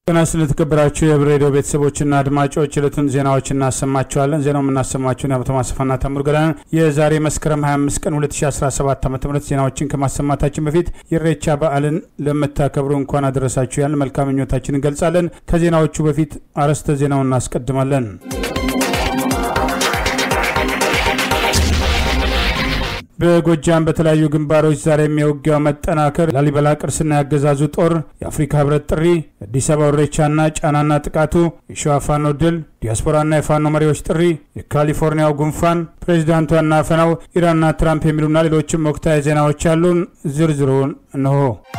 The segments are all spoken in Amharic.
ጤና ስለተከበራችሁ የህብር ሬዲዮ ቤተሰቦችና አድማጮች ዕለቱን ዜናዎች እናሰማችኋለን። ዜናው የምናሰማችሁን የአቶ ማሰፋና ታምር ገዳን የዛሬ መስከረም 25 ቀን 2017 ዓ ም ዜናዎችን ከማሰማታችን በፊት የኢሬቻ በዓልን ለምታከብሩ እንኳን አደረሳችሁ ያልን መልካም ምኞታችን እንገልጻለን። ከዜናዎቹ በፊት አርዕስተ ዜናውን እናስቀድማለን። በጎጃም በተለያዩ ግንባሮች ዛሬ የውጊያው መጠናከር፣ ላሊበላ ቅርስና ያገዛዙ ጦር፣ የአፍሪካ ህብረት ጥሪ፣ የአዲስ አበባ ኢሬቻና ጫናና ጥቃቱ፣ የሸዋ ፋኖ ድል፣ ዲያስፖራና የፋኖ መሪዎች ጥሪ፣ የካሊፎርኒያው ጉንፋን፣ ፕሬዚዳንቷና አፈናው፣ ኢራንና ትራምፕ የሚሉና ሌሎችም ወቅታዊ ዜናዎች ያሉን ዝርዝሩን እንሆ።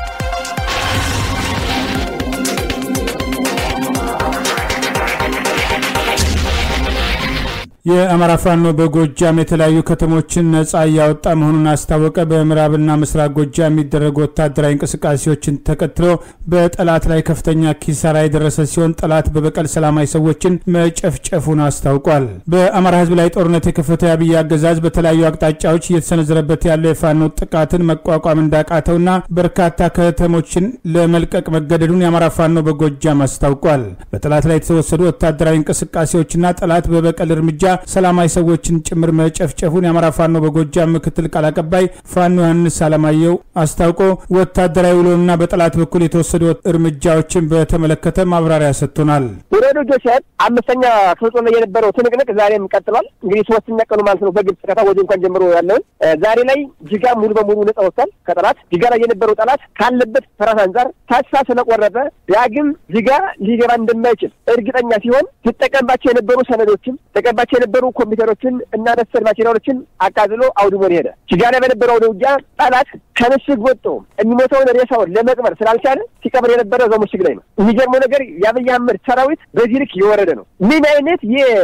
የአማራ ፋኖ በጎጃም የተለያዩ ከተሞችን ነጻ እያወጣ መሆኑን አስታወቀ። በምዕራብና ምስራቅ ጎጃም የሚደረጉ ወታደራዊ እንቅስቃሴዎችን ተከትሎ በጠላት ላይ ከፍተኛ ኪሳራ የደረሰ ሲሆን ጠላት በበቀል ሰላማዊ ሰዎችን መጨፍጨፉን አስታውቋል። በአማራ ህዝብ ላይ ጦርነት የከፈተው የአብይ አገዛዝ በተለያዩ አቅጣጫዎች እየተሰነዘረበት ያለው የፋኖ ጥቃትን መቋቋም እንዳቃተውና በርካታ ከተሞችን ለመልቀቅ መገደዱን የአማራ ፋኖ በጎጃም አስታውቋል። በጠላት ላይ የተወሰዱ ወታደራዊ እንቅስቃሴዎችና ጠላት በበቀል እርምጃ ሰላማዊ ሰዎችን ጭምር መጨፍጨፉን የአማራ ፋኖ በጎጃም ምክትል ቃል አቀባይ ፋኖ ዮሐንስ አለማየሁ አስታውቆ ወታደራዊ ውሎና በጠላት በኩል የተወሰዱ እርምጃዎችን በተመለከተ ማብራሪያ ሰጥቶናል። ወደ ጆሴፍ አምስተኛ ክፍለ ጦር ላይ የነበረው ትንቅንቅ ዛሬም ቀጥሏል። እንግዲህ ሶስተኛ ቀኑ ማለት ነው። በግብጽ ከታ ወደ እንኳን ጀምሮ ያለውን ዛሬ ላይ ጅጋ ሙሉ በሙሉ ነጻ ወጥቷል ከጠላት ጅጋ ላይ የነበረው ጠላት ካለበት ፍርሃት አንጻር ተስፋ ስለቆረጠ ዳግም ጅጋ ሊገባ እንደማይችል እርግጠኛ ሲሆን ሲጠቀምባቸው የነበሩ ሰነዶችን ተቀባቸው የነበሩ ኮምፒውተሮችን እና መሰል ማቴሪያሎችን አቃጥሎ አውድሞ ሄደ። ጅጋ ላይ በነበረው ውጊያ ጠላት ከምሽግ ወጥቶ የሚሞተውን ሬሳውን ለመቅበር ስላልቻለ ሲቀብር የነበረ እዛው ምሽግ ላይ ነው። የሚገርመው ነገር የአብይ አህመድ ሰራዊት በዚህ ልክ የወረደ ነው። ምን አይነት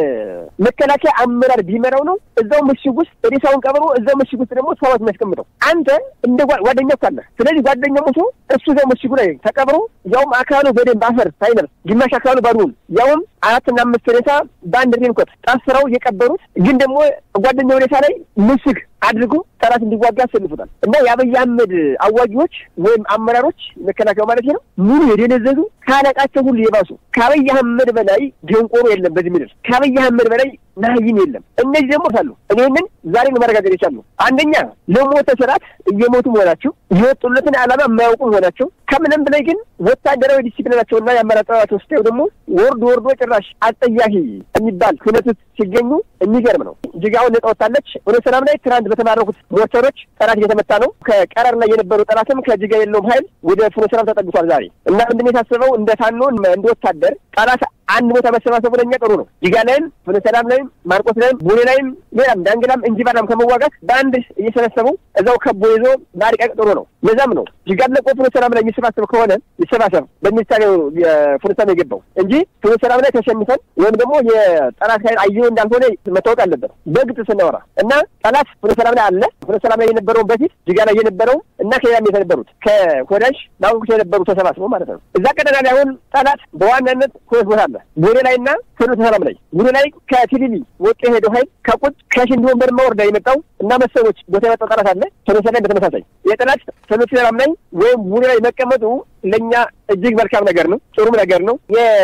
የመከላከያ አመራር ቢመራው ነው እዛው ምሽግ ውስጥ ሬሳውን ቀብሮ እዛው ምሽግ ውስጥ ደግሞ ሰዋት የሚያስቀምጠው? አንተ እንደ ጓደኛ እኮ አለህ። ስለዚህ ጓደኛ ሞቶ እሱ እዛው ምሽጉ ላይ ተቀብሮ ያውም አካሉ በደንብ አፈር ሳይለብስ ግማሽ አካሉ ባዶውን ያውም አራትና አምስት ሬሳ በአንድ ሬንኮት ጠፍረው የቀበሩት ግን ደግሞ ጓደኛው ሬሳ ላይ ምሽግ አድርጎ ጠላት እንዲዋጋ ያሰልፉታል። እና የአብይ አህመድ አዋጊዎች ወይም አመራሮች መከላከያው ማለት ነው ሙሉ የደነዘዙ ካለቃቸው ሁሉ የባሱ ከአብይ አህመድ በላይ ደንቆሮ የለም በዚህ ምድር። ከአብይ አህመድ በላይ ናይም የለም። እነዚህ ደግሞ ሳሉ እኔንን ዛሬ ነው ማረጋገጥ የቻሉ አንደኛ ለሞተ ስርዓት እየሞቱ መሆናቸው፣ የወጡለትን ዓላማ የማያውቁ መሆናቸው፣ ከምንም በላይ ግን ወታደራዊ ዲሲፕሊናቸውና የአመራር ጥበባቸው ስታዩ ደግሞ ወርዶ ወርዶ ጭራሽ አጠያፊ የሚባል ሁነት ውስጥ ሲገኙ የሚገርም ነው። ጅጋውን ነጻ ወጥታለች። ወደ ሰላም ላይ ትናንት በተማረኩት ሞርተሮች ጠላት እየተመታ ነው። ከቀረር ላይ የነበሩ ጠላትም ከጅጋ የለውም ኃይል ወደ ፍኖ ሰላም ተጠግቷል ዛሬ እና ምንድን የታሰበው እንደ ፋኖ እንደ ወታደር ጠላት አንድ ቦታ መሰባሰቡ ለእኛ ጥሩ ነው። ጅጋ ላይም ፍኖ ሰላም ላይም ማርቆስ ላይም ቦሌ ላይም ሌላም ዳንግላም እንጂባራም ከመዋጋት በአንድ እየሰበሰቡ እዛው ከቦ ይዞ ማሪቀቅ ጥሩ ነው። ለዛም ነው ጅጋ ለቆ ፍኖ ሰላም ላይ የሚሰባሰብ ከሆነ ይሰባሰብ በሚሳሌው ፍኖ ሰላም የገባው እንጂ ፍኖ ሰላም ላይ ተሸንፈን ወይም ደግሞ የጠላት ኃይል አየሁ እንዳልሆነ መታወቅ አለበት በግልጽ ስናወራ እና ጠላት ፍኖ ሰላም ላይ አለ። ፍኖ ሰላም ላይ የነበረውን በፊት ጅጋ ላይ የነበረው እና ከሌላም የተነበሩት ከኮዳሽ ናቁቁት የነበሩ ተሰባስበው ማለት ነው። እዛ ቀጠና ላይ አሁን ጠላት በዋናነት ሁለት ቦታ አለ ቦሌ ላይ እና ፍኖተ ሰላም ላይ ቦሌ ላይ ከቲሊሊ ወጡ የሄደው ኃይል ከቁጥ ከሽንዲ ወንበር ወርዳ የመጣው እና መሰሎች ቦታ የመጣው ጠላት አለ። ፍኖተ ላይ በተመሳሳይ የጠላት ፍኖተ ሰላም ላይ ወይም ቦሌ ላይ መቀመጡ ለእኛ እጅግ መልካም ነገር ነው፣ ጥሩም ነገር ነው።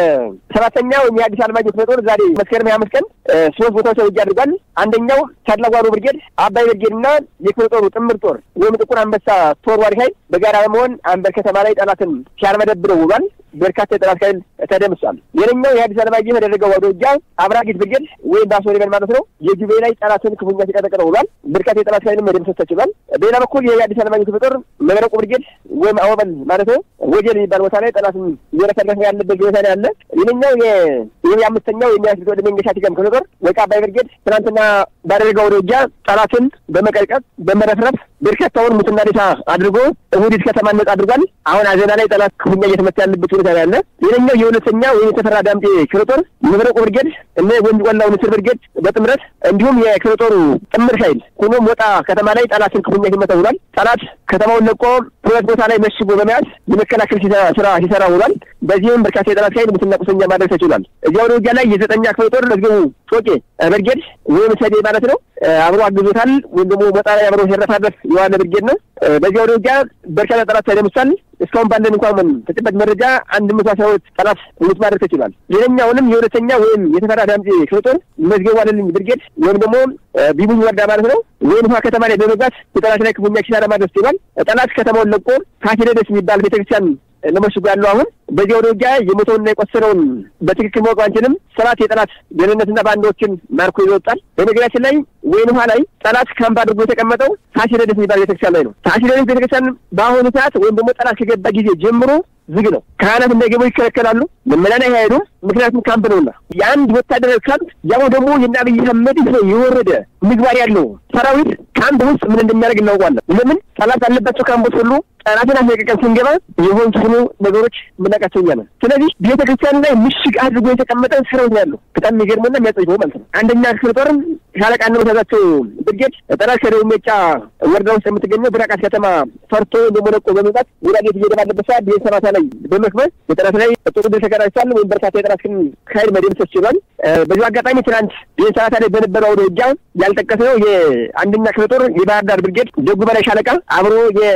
የሰባተኛ ወይም የአዲስ አለማየሁ ክፍለ ጦር ዛሬ መስከረም ሀያ አምስት ቀን ሶስት ቦታዎች ውጊያ አድርጓል። አንደኛው ታድላጓሮ ብርጌድ፣ አባይ ብርጌድ እና የክፍለ ጦሩ ጥምር ጦር ወይም ጥቁር አንበሳ ተወርዋሪ ኃይል በጋራ በመሆን አንበር ከተማ ላይ ጠላትን ሲያርመደብረው ውሏል። በርካታ የጠላት ኃይል ተደምሷል። ሌላኛው የአዲስ አለማየሁ ያደረገው ወደ ውጊያ አብራጊት ብርጌድ ወይም ባሶ ሊበን ማለት ነው የጁቤ ላይ ጠላትን ክፉኛ ሲቀጠቅጠው ውሏል። በርካታ የጠላት ኃይልም መደምሰስ ተችሏል። በሌላ በኩል የአዲስ አለማየሁ ክፍለ ጦር መብረቁ ብርጌድ ወይም አወበል ማለት ነው ወጀል የሚባል ቦታ ላይ ጠላትን እየረፈረፈ ያለበት ሁኔታ ነው ያለ። ሌላኛው ይህ የአምስተኛው የሚያስቢት ወደ መንገሻ ቲገም ክፍለ ጦር ወይቃ አባይ ብርጌድ ትናንትና ባደረገው ወደ ውጊያ ጠላትን በመቀጥቀጥ በመረፍረፍ በርካታውን ሙትና ሬሳ አድርጎ እሁዲት ከተማ ነጻ አድርጓል። አሁን አዘና ላይ ጠላት ክፉኛ እየተመታ ያለበት ሁኔታ ነው ያለ። ሌላኛው የሁለተኛ ወይም የተፈራ ዳምጤ ክፍለ ጦር መብረቁ ብርጌድ እነ ወንጅ ቆላው ንስር ብርጌድ በጥምረት እንዲሁም የክፍለ ጦሩ ጥምር ኃይል ሆኖ ሞጣ ከተማ ላይ ጠላትን ክፉኛ ሲመታ ውሏል። ጠላት ከተማውን ለቆ ሁለት ቦታ ላይ መሽጎ በመያዝ የመከላከል ስራ ሲሰራ ውሏል። በዚህም በርካታ የጠላት ኃይል ሙትና ቁስለኛ ማድረግ ተችሏል። እዚያ ወደ ውጊያ ላይ የዘጠኛ ክፍለ ጦር መዝገቡ ጮቄ ብርጌድ ወይም ሰዴ ማለት ነው አብሮ አግዞታል። ወይም ደግሞ ሞጣ ላይ አብሮ ሲረፋረፍ የዋለ ብርጌድ ነው። በዚያ ወደ ውጊያ በርካታ ጠላት ተደምሷል። እስካሁን ባለን እንኳን ተጨባጭ መረጃ አንድ መቶ አስራ ሁለት ጠላት ሙት ማድረግ ተችሏል። ሌላኛውንም የሁለተኛ ወይም የተፈራ ዳምጤ ክፍለ ጦር መዝገቡ አለልኝ ብርጌድ ወይም ደግሞ ቢቡኝ ወረዳ ማለት ነው ወይም ውሃ ከተማ ላይ በመግባት የጠላት ላይ ክፉኛ ኪሳራ ማድረስ ችሏል። ጠላት ከተማውን ለቆ ፋሲለደስ የሚባል ቤተክርስቲያን ለመሽጉ ያለው አሁን በዚያ ወደ ውጊያ የሞተውንና የቆሰለውን በትክክል ማወቅ አንችልም። ሰባት የጠላት ደህንነትና ባንዳዎችን ማርኮ ይወጣል። በነገራችን ላይ ወይን ውሃ ላይ ጠላት ካምፕ አድርጎ የተቀመጠው ፋሲለደስ የሚባል ቤተክርስቲያን ላይ ነው። ፋሲለደስ ቤተክርስቲያን በአሁኑ ሰዓት ወይም ደግሞ ጠላት ከገባ ጊዜ ጀምሮ ዝግ ነው። ካህናት እንዳይገቡ ይከለከላሉ። ምዕመናን አይሄዱም። ምክንያቱም ካምፕ ነውና የአንድ ወታደራዊ ካምፕ ያው ደግሞ የእነ አብይ አህመድ የወረደ ምግባር ያለው ሰራዊት ካምፕ ውስጥ ምን እንደሚያደርግ እናውቋለን። ለምን ጠላት ያለባቸው ካምፖች ሁሉ ጠላትን አስለቀቀን ስንገባ የሆን ሆኑ ነገሮች የምናውቃቸው እኛ ነን። ስለዚህ ቤተ ክርስቲያን ላይ ምሽግ አድርጎ የተቀመጠ ሰራዊት ነው ያለው። በጣም የሚገርመውና የሚያጸይፈው ማለት ነው። አንደኛ ክፍለ ጦርም ሻለቃ ንመታዛቸው ብርጌድ ጠላት ከደቡብ ሜጫ ወረዳ ውስጥ የምትገኘው ብራቃት ከተማ ፈርቶ ደግሞ ለቆ በመውጣት ወዳጌት እየሄደ ባለበት ሰዓት ብሄር ሰማታ ላይ በመክበል የጠላት ላይ ጥሩ ድል ተቀዳጅቷል። ወይም በርካታ የጠላት ግን ኃይል መደምሰስ ችሏል። በዚሁ አጋጣሚ ትናንት ብሄር ሰማታ ላይ በነበረው አውደ ውጊያ ያልጠቀስነው የአንደኛ ክፍለ ጦር የባህር ዳር ብርጌድ ደጉ በላይ ሻለቃ አብሮ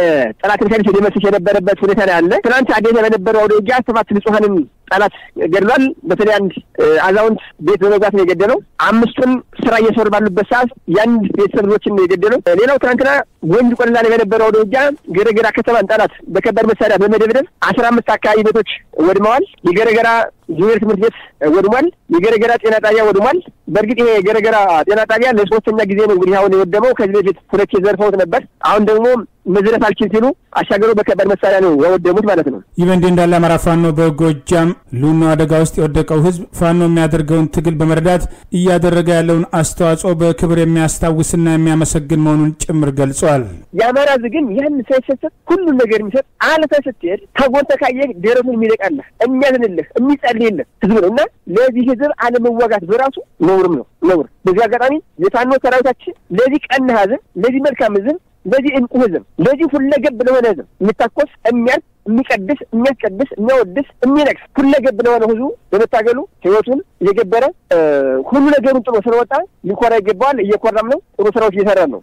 የጠላትን ኃይል ሲደመስስ የነበረበት ሁኔታ ነው ያለ። ትናንት አዴት በነበረው አውደ ውጊያ ሰባት ንጹሐንን ጠላት ገድሏል። በተለይ አንድ አዛውንት ቤት በመግባት ነው የገደለው። አምስቱን ስራ እየሰሩ ባሉበት ሰዓት የአንድ ቤተሰብ ልጆችን ነው የገደለው። ሌላው ትናንትና ወንጅ ቆለላ ላይ በነበረው ወደ ውጊያ ገረገራ ከተማን ጠላት በከባድ መሳሪያ በመደብደብ አስራ አምስት አካባቢ ቤቶች ወድመዋል። የገረገራ ጁኒየር ትምህርት ቤት ወድሟል። የገረገራ ጤና ጣቢያ ወድሟል። በእርግጥ ይሄ የገረገራ ጤና ጣቢያ ለሶስተኛ ጊዜ ነው እንግዲህ አሁን የወደመው። ከዚህ በፊት ሁለት ዘርፈውት ነበር። አሁን ደግሞ መዝረፍ አልችል ሲሉ አሻገሩ በከባድ መሳሪያ ነው ያወደሙት ማለት ነው። ይህ በእንዲህ እንዳለ አማራ ፋኖ በጎጃም ሉኖ አደጋ ውስጥ የወደቀው ህዝብ ፋኖ የሚያደርገውን ትግል በመረዳት እያደረገ ያለውን አስተዋጽኦ በክብር የሚያስታውስና የሚያመሰግን መሆኑን ጭምር ገልጿል። የአማራ ህዝብ ግን ያን ሳይሰሰት ሁሉን ነገር የሚሰጥ አልፈ ስትሄድ ተጎንተ ካየህ ደረቱን የሚለቃለህ የሚያዝንልህ የሚጸልይልህ ህዝብ ነው እና ለዚህ ህዝብ አለመዋጋት በራሱ ነውርም ነው ነውር። በዚህ አጋጣሚ የፋኖ ሰራዊታችን ለዚህ ቀና ህዝብ ለዚህ መልካም ህዝብ ለዚህ እንቁ ህዝብ ለዚህ ሁለገብ ለሆነ ህዝብ የሚታኮስ የሚያልፍ የሚቀድስ የሚያስቀድስ የሚያወድስ የሚነቅስ ሁለገብ ለሆነ ህዝቡ በመታገሉ ህይወቱን እየገበረ ሁሉ ነገሩን ጥሎ ስለወጣ ሊኮራ ይገባዋል። እየኮራም ነው። ጥሩ ስራዎች እየሰራ ነው።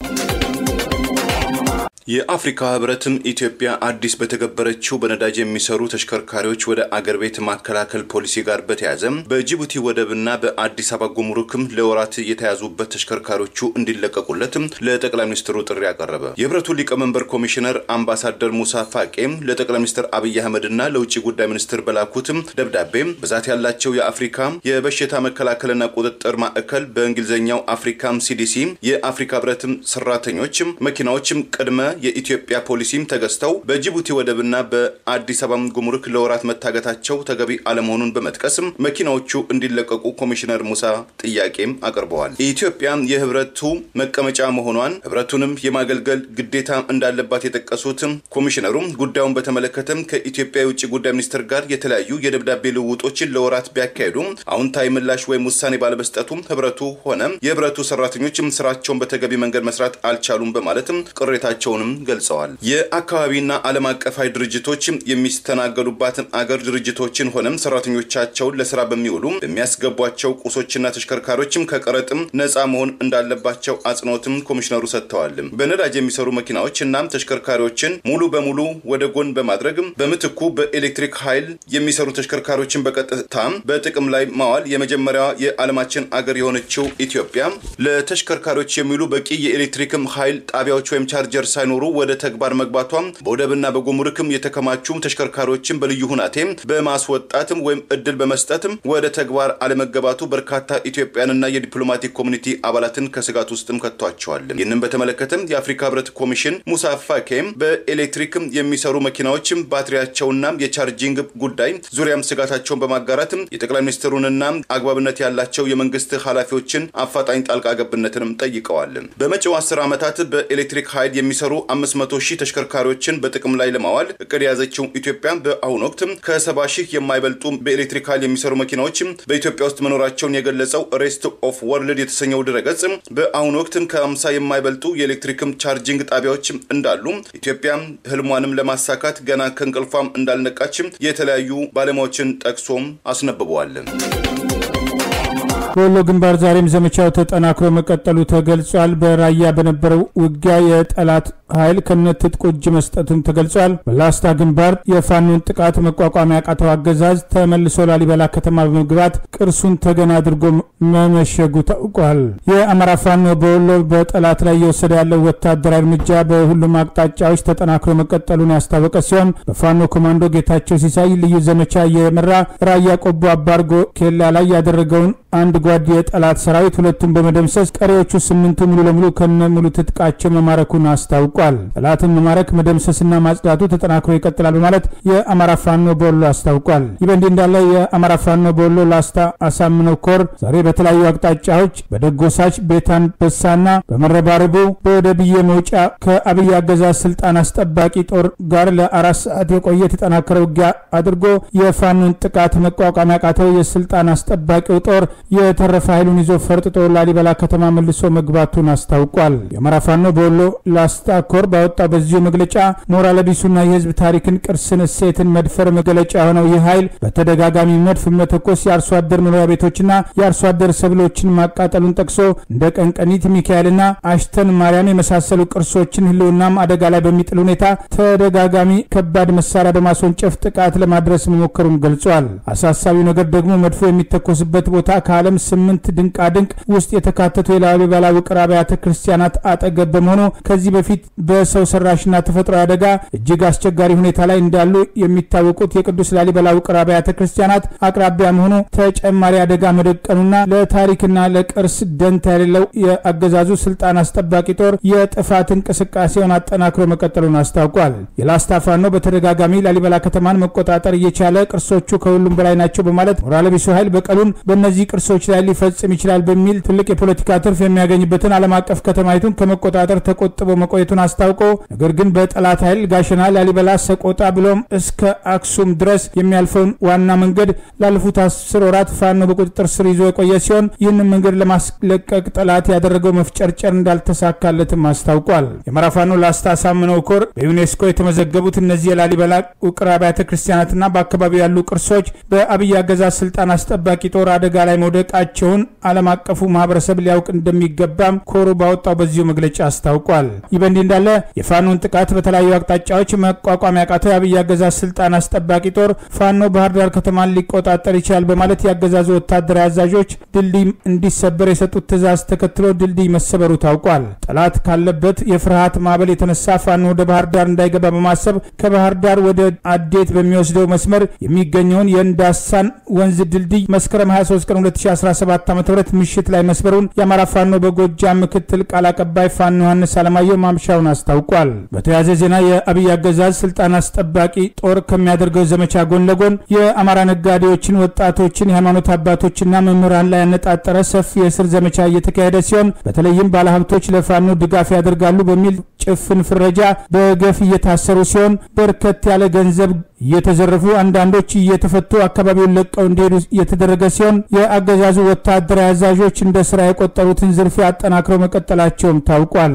የአፍሪካ ህብረትም ኢትዮጵያ አዲስ በተገበረችው በነዳጅ የሚሰሩ ተሽከርካሪዎች ወደ አገር ቤት ማከላከል ፖሊሲ ጋር በተያያዘ በጅቡቲ ወደብና በአዲስ አበባ ጉምሩክም ለወራት የተያዙበት ተሽከርካሪዎቹ እንዲለቀቁለትም ለጠቅላይ ሚኒስትሩ ጥሪ አቀረበ። የህብረቱ ሊቀመንበር ኮሚሽነር አምባሳደር ሙሳ ፋቄም ለጠቅላይ ሚኒስትር አብይ አህመድና ለውጭ ጉዳይ ሚኒስትር በላኩትም ደብዳቤ ብዛት ያላቸው የአፍሪካ የበሽታ መከላከልና ቁጥጥር ማዕከል በእንግሊዝኛው አፍሪካም ሲዲሲ የአፍሪካ ህብረትም ሰራተኞችም መኪናዎችም ቅድመ የኢትዮጵያ ፖሊሲም ተገዝተው በጅቡቲ ወደብና በአዲስ አበባ ጉምሩክ ለወራት መታገታቸው ተገቢ አለመሆኑን በመጥቀስም መኪናዎቹ እንዲለቀቁ ኮሚሽነር ሙሳ ጥያቄም አቅርበዋል። ኢትዮጵያ የህብረቱ መቀመጫ መሆኗን ህብረቱንም የማገልገል ግዴታ እንዳለባት የጠቀሱትም ኮሚሽነሩም ጉዳዩን በተመለከተም ከኢትዮጵያ የውጭ ጉዳይ ሚኒስትር ጋር የተለያዩ የደብዳቤ ልውውጦችን ለወራት ቢያካሄዱም አዎንታዊ ምላሽ ወይም ውሳኔ ባለመስጠቱም ህብረቱ ሆነ የህብረቱ ሰራተኞችም ስራቸውን በተገቢ መንገድ መስራት አልቻሉም በማለትም ቅሬታቸውንም ገልጸዋል። የአካባቢና ዓለም አቀፋዊ ድርጅቶች የሚስተናገዱባትን አገር ድርጅቶችን ሆነም ሰራተኞቻቸውን ለስራ በሚውሉ በሚያስገቧቸው ቁሶችና ተሽከርካሪዎችም ከቀረጥም ነፃ መሆን እንዳለባቸው አጽንኦትም ኮሚሽነሩ ሰጥተዋል። በነዳጅ የሚሰሩ መኪናዎች እናም ተሽከርካሪዎችን ሙሉ በሙሉ ወደ ጎን በማድረግ በምትኩ በኤሌክትሪክ ኃይል የሚሰሩ ተሽከርካሪዎችን በቀጥታ በጥቅም ላይ ማዋል የመጀመሪያዋ የዓለማችን አገር የሆነችው ኢትዮጵያ ለተሽከርካሪዎች የሚውሉ በቂ የኤሌክትሪክም ኃይል ጣቢያዎች ወይም ቻርጀር ሳይኖሩ ወደ ተግባር መግባቷም በወደብና በጉምሩክም የተከማቹ ተሽከርካሪዎችን በልዩ ሁናቴ በማስወጣትም ወይም እድል በመስጠትም ወደ ተግባር አለመገባቱ በርካታ ኢትዮጵያንና የዲፕሎማቲክ ኮሚኒቲ አባላትን ከስጋት ውስጥም ከቷቸዋል። ይህንም በተመለከተም የአፍሪካ ህብረት ኮሚሽን ሙሳ ፋኬም በኤሌክትሪክም የሚሰሩ መኪናዎችም ባትሪያቸውና የቻርጂንግ ጉዳይ ዙሪያም ስጋታቸውን በማጋራትም የጠቅላይ ሚኒስትሩንና አግባብነት ያላቸው የመንግስት ኃላፊዎችን አፋጣኝ ጣልቃ ገብነትንም ጠይቀዋል። በመጪው አስር ዓመታት በኤሌክትሪክ ኃይል የሚሰሩ 500 ሺህ ተሽከርካሪዎችን በጥቅም ላይ ለማዋል እቅድ የያዘችው ኢትዮጵያ በአሁኑ ወቅት ከ70 ሺህ የማይበልጡ በኤሌክትሪካል የሚሰሩ መኪናዎች በኢትዮጵያ ውስጥ መኖራቸውን የገለጸው ሬስት ኦፍ ወርልድ የተሰኘው ድረገጽ በአሁኑ ወቅት ከ50 የማይበልጡ የኤሌክትሪክም ቻርጂንግ ጣቢያዎች እንዳሉ ኢትዮጵያ ህልሟንም ለማሳካት ገና ከእንቅልፏም እንዳልነቃችም የተለያዩ ባለሙያዎችን ጠቅሶም አስነብበዋል። በወሎ ግንባር ዛሬም ዘመቻው ተጠናክሮ መቀጠሉ ተገልጿል። በራያ በነበረው ውጊያ የጠላት ኃይል ከነትጥቁ እጅ መስጠቱም ተገልጿል። በላስታ ግንባር የፋኖን ጥቃት መቋቋም ያቃተው አገዛዝ ተመልሶ ላሊበላ ከተማ በመግባት ቅርሱን ተገና አድርጎ መመሸጉ ታውቋል። የአማራ ፋኖ በወሎ በጠላት ላይ እየወሰደ ያለው ወታደራዊ እርምጃ በሁሉም አቅጣጫዎች ተጠናክሮ መቀጠሉን ያስታወቀ ሲሆን በፋኖ ኮማንዶ ጌታቸው ሲሳይ ልዩ ዘመቻ የመራ ራያ ቆቦ አባርጎ ኬላ ላይ ያደረገውን አንድ ጓድ የጠላት ሰራዊት ሁለቱን በመደምሰስ ቀሪዎቹ ስምንቱ ሙሉ ለሙሉ ከነ ሙሉ ትጥቃቸው መማረኩን አስታውቋል። ጠላትን መማረክ መደምሰስና ማጽዳቱ ተጠናክሮ ይቀጥላል በማለት የአማራ ፋኖ በወሎ አስታውቋል። ይህ በእንዲህ እንዳለ የአማራ ፋኖ በወሎ ላስታ አሳምነው ኮር ዛሬ በተለያዩ አቅጣጫዎች በደጎሳች ቤታንበሳና በመረባረቡ በወደብዬ መውጫ ከአብይ አገዛዝ ስልጣን አስጠባቂ ጦር ጋር ለአራት ሰዓት የቆየ የተጠናከረ ውጊያ አድርጎ የፋኖን ጥቃት መቋቋም ያቃተው የስልጣን አስጠባቂው ጦር የተረፈ ኃይሉን ይዞ ፈርጥጦ ላሊበላ ከተማ መልሶ መግባቱን አስታውቋል። የአማራ ፋኖ በወሎ ላስታ ኮር ባወጣው በዚሁ መግለጫ ሞራል ቢሱና የህዝብ ታሪክን፣ ቅርስን፣ እሴትን መድፈር መገለጫ የሆነው ይህ ኃይል በተደጋጋሚ መድፍ መተኮስ የአርሶ አደር መኖሪያ ቤቶችና የአርሶ አደር ሰብሎችን ማቃጠሉን ጠቅሶ እንደ ቀንቀኒት ሚካኤልና አሽተን ማርያም የመሳሰሉ ቅርሶችን ህልውናም አደጋ ላይ በሚጥል ሁኔታ ተደጋጋሚ ከባድ መሳሪያ በማስወንጨፍ ጥቃት ለማድረስ መሞከሩን ገልጿል። አሳሳቢው ነገር ደግሞ መድፎ የሚተኮስበት ቦታ ከዓለም ስምንት ድንቃ ድንቅ ውስጥ የተካተቱ የላሊበላ ውቅር አብያተ ክርስቲያናት አጠገብ በመሆኑ ከዚህ በፊት በሰው ሰራሽና ተፈጥሯዊ አደጋ እጅግ አስቸጋሪ ሁኔታ ላይ እንዳሉ የሚታወቁት የቅዱስ ላሊበላ ውቅር አብያተ ክርስቲያናት አቅራቢያ መሆኑ ተጨማሪ አደጋ መደቀኑና ለታሪክና ለቅርስ ደንታ የሌለው የአገዛዙ ስልጣን አስጠባቂ ጦር የጥፋት እንቅስቃሴውን አጠናክሮ መቀጠሉን አስታውቋል። የላስታ ፋኖ በተደጋጋሚ ላሊበላ ከተማን መቆጣጠር እየቻለ ቅርሶቹ ከሁሉም በላይ ናቸው በማለት ሞራል ቢሱ ኃይል በቀሉን በእነዚህ ቅርሶች ላይ ሊፈጽም ይችላል በሚል ትልቅ የፖለቲካ ትርፍ የሚያገኝበትን ዓለም አቀፍ ከተማይቱን ከመቆጣጠር ተቆጥቦ መቆየቱን አስታውቆ ነገር ግን በጠላት ኃይል ጋሸና፣ ላሊበላ፣ ሰቆጣ ብሎም እስከ አክሱም ድረስ የሚያልፈውን ዋና መንገድ ላለፉት አስር ወራት ፋኖ በቁጥጥር ስር ይዞ የቆየ ሲሆን ይህንን መንገድ ለማስለቀቅ ጠላት ያደረገው መፍጨርጨር እንዳልተሳካለትም አስታውቋል። የአማራ ፋኖ ላስታ አሳምነው ኮር በዩኔስኮ የተመዘገቡት እነዚህ የላሊበላ ውቅር አብያተ ክርስቲያናትና በአካባቢው ያሉ ቅርሶች በአብይ አገዛዝ ስልጣን አስጠባቂ ጦር አደጋ ላይ መውደቃቸውን ዓለም አቀፉ ማህበረሰብ ሊያውቅ እንደሚገባም ኮሩ ባወጣው በዚሁ መግለጫ አስታውቋል። ይህ በእንዲህ እንዳለ የፋኖን ጥቃት በተለያዩ አቅጣጫዎች መቋቋም ያቃተው የአብይ አገዛዝ ስልጣን አስጠባቂ ጦር ፋኖ ባህር ዳር ከተማን ሊቆጣጠር ይችላል በማለት ያገዛዙ ወታደራዊ አዛዦች ድልድይ እንዲሰበር የሰጡት ትዕዛዝ ተከትሎ ድልድይ መሰበሩ ታውቋል። ጠላት ካለበት የፍርሃት ማዕበል የተነሳ ፋኖ ወደ ባህር ዳር እንዳይገባ በማሰብ ከባህር ዳር ወደ አዴት በሚወስደው መስመር የሚገኘውን የእንዳሳን ወንዝ ድልድይ መስከረም 23 ቀን 2017 ዓ ም ምሽት ላይ መስበሩን የአማራ ፋኖ በጎጃም ምክትል ቃል አቀባይ ፋኖ ዮሐንስ አለማየሁ ማምሻውን አስታውቋል። በተያያዘ ዜና የአብይ አገዛዝ ስልጣን አስጠባቂ ጦር ከሚያደርገው ዘመቻ ጎን ለጎን የአማራ ነጋዴዎችን፣ ወጣቶችን፣ የሃይማኖት አባቶችና መምህራን ላይ ያነጣጠረ ሰፊ የእስር ዘመቻ እየተካሄደ ሲሆን በተለይም ባለሀብቶች ለፋኖ ድጋፍ ያደርጋሉ በሚል ጭፍን ፍረጃ በገፍ እየታሰሩ ሲሆን በርከት ያለ ገንዘብ እየተዘረፉ አንዳንዶች እየተፈቱ አካባቢውን ለቀው እንዲሄዱ እየተደረገ ሲሆን የአገዛዙ ወታደራዊ አዛዦች እንደ ስራ የቆጠሩትን ዝርፊያ አጠናክረው መቀጠላቸውም ታውቋል።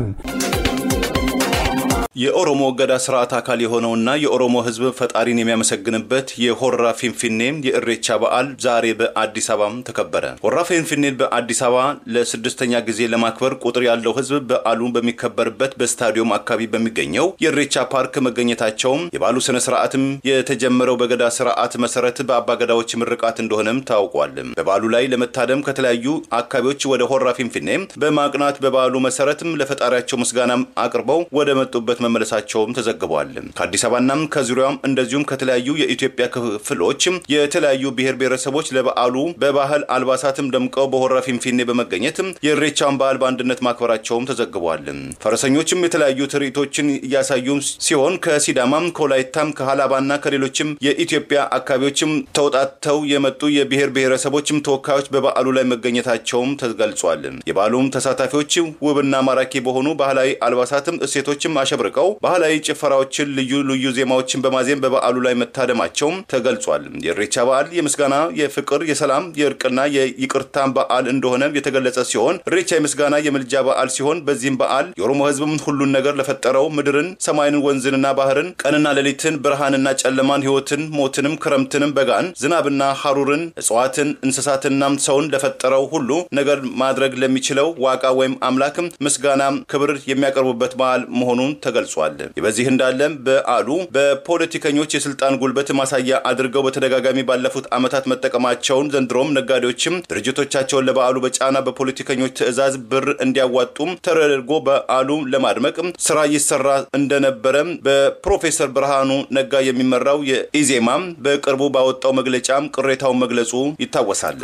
የኦሮሞ እገዳ ስርዓት አካል የሆነውና የኦሮሞ ሕዝብ ፈጣሪን የሚያመሰግንበት የሆራ ፊንፊኔ የእሬቻ በዓል ዛሬ በአዲስ አበባም ተከበረ። ሆራ ፊንፊኔን በአዲስ አበባ ለስድስተኛ ጊዜ ለማክበር ቁጥር ያለው ሕዝብ በዓሉ በሚከበርበት በስታዲየም አካባቢ በሚገኘው የእሬቻ ፓርክ መገኘታቸውም የበዓሉ ስነ ስርዓትም የተጀመረው በገዳ ስርዓት መሰረት በአባገዳዎች ምርቃት እንደሆነም ታውቋል። በበዓሉ ላይ ለመታደም ከተለያዩ አካባቢዎች ወደ ሆራ ፊንፊኔ በማቅናት በበዓሉ መሰረትም ለፈጣሪያቸው ምስጋናም አቅርበው ወደ መጡበት መመለሳቸውም ተዘግበዋል። ከአዲስ አበባናም ከዙሪያውም እንደዚሁም ከተለያዩ የኢትዮጵያ ክፍሎች የተለያዩ ብሔር ብሔረሰቦች ለበዓሉ በባህል አልባሳትም ደምቀው በሆራ ፊንፊኔ በመገኘት የእሬቻን በዓል በአንድነት ማክበራቸውም ተዘግበዋል። ፈረሰኞችም የተለያዩ ትርኢቶችን እያሳዩ ሲሆን ከሲዳማም፣ ከወላይታም፣ ከሀላባና ከሌሎችም የኢትዮጵያ አካባቢዎችም ተውጣተው የመጡ የብሔር ብሔረሰቦችም ተወካዮች በበዓሉ ላይ መገኘታቸውም ተገልጿል። የበዓሉም ተሳታፊዎች ውብና ማራኪ በሆኑ ባህላዊ አልባሳትም እሴቶችም አሸብርቀው ተመርቀው ባህላዊ ጭፈራዎችን፣ ልዩ ልዩ ዜማዎችን በማዜም በበዓሉ ላይ መታደማቸውም ተገልጿል። የኢሬቻ በዓል የምስጋና፣ የፍቅር፣ የሰላም፣ የእርቅና የይቅርታ በዓል እንደሆነ የተገለጸ ሲሆን ኢሬቻ የምስጋና የምልጃ በዓል ሲሆን በዚህም በዓል የኦሮሞ ሕዝብም ሁሉን ነገር ለፈጠረው ምድርን፣ ሰማይን፣ ወንዝንና ባህርን፣ ቀንና ሌሊትን፣ ብርሃንና ጨለማን፣ ሕይወትን፣ ሞትንም፣ ክረምትንም፣ በጋን፣ ዝናብና ሐሩርን፣ እጽዋትን፣ እንስሳትና ሰውን ለፈጠረው ሁሉ ነገር ማድረግ ለሚችለው ዋቃ ወይም አምላክም ምስጋና ክብር የሚያቀርቡበት በዓል መሆኑን ተገልጿል። በዚህ እንዳለም በዓሉ በፖለቲከኞች የስልጣን ጉልበት ማሳያ አድርገው በተደጋጋሚ ባለፉት ዓመታት መጠቀማቸውን ዘንድሮም ነጋዴዎችም ድርጅቶቻቸውን ለበዓሉ በጫና በፖለቲከኞች ትዕዛዝ ብር እንዲያዋጡም ተደርጎ በዓሉ ለማድመቅ ስራ ይሰራ እንደነበረ በፕሮፌሰር ብርሃኑ ነጋ የሚመራው የኢዜማም በቅርቡ ባወጣው መግለጫም ቅሬታውን መግለጹ ይታወሳል።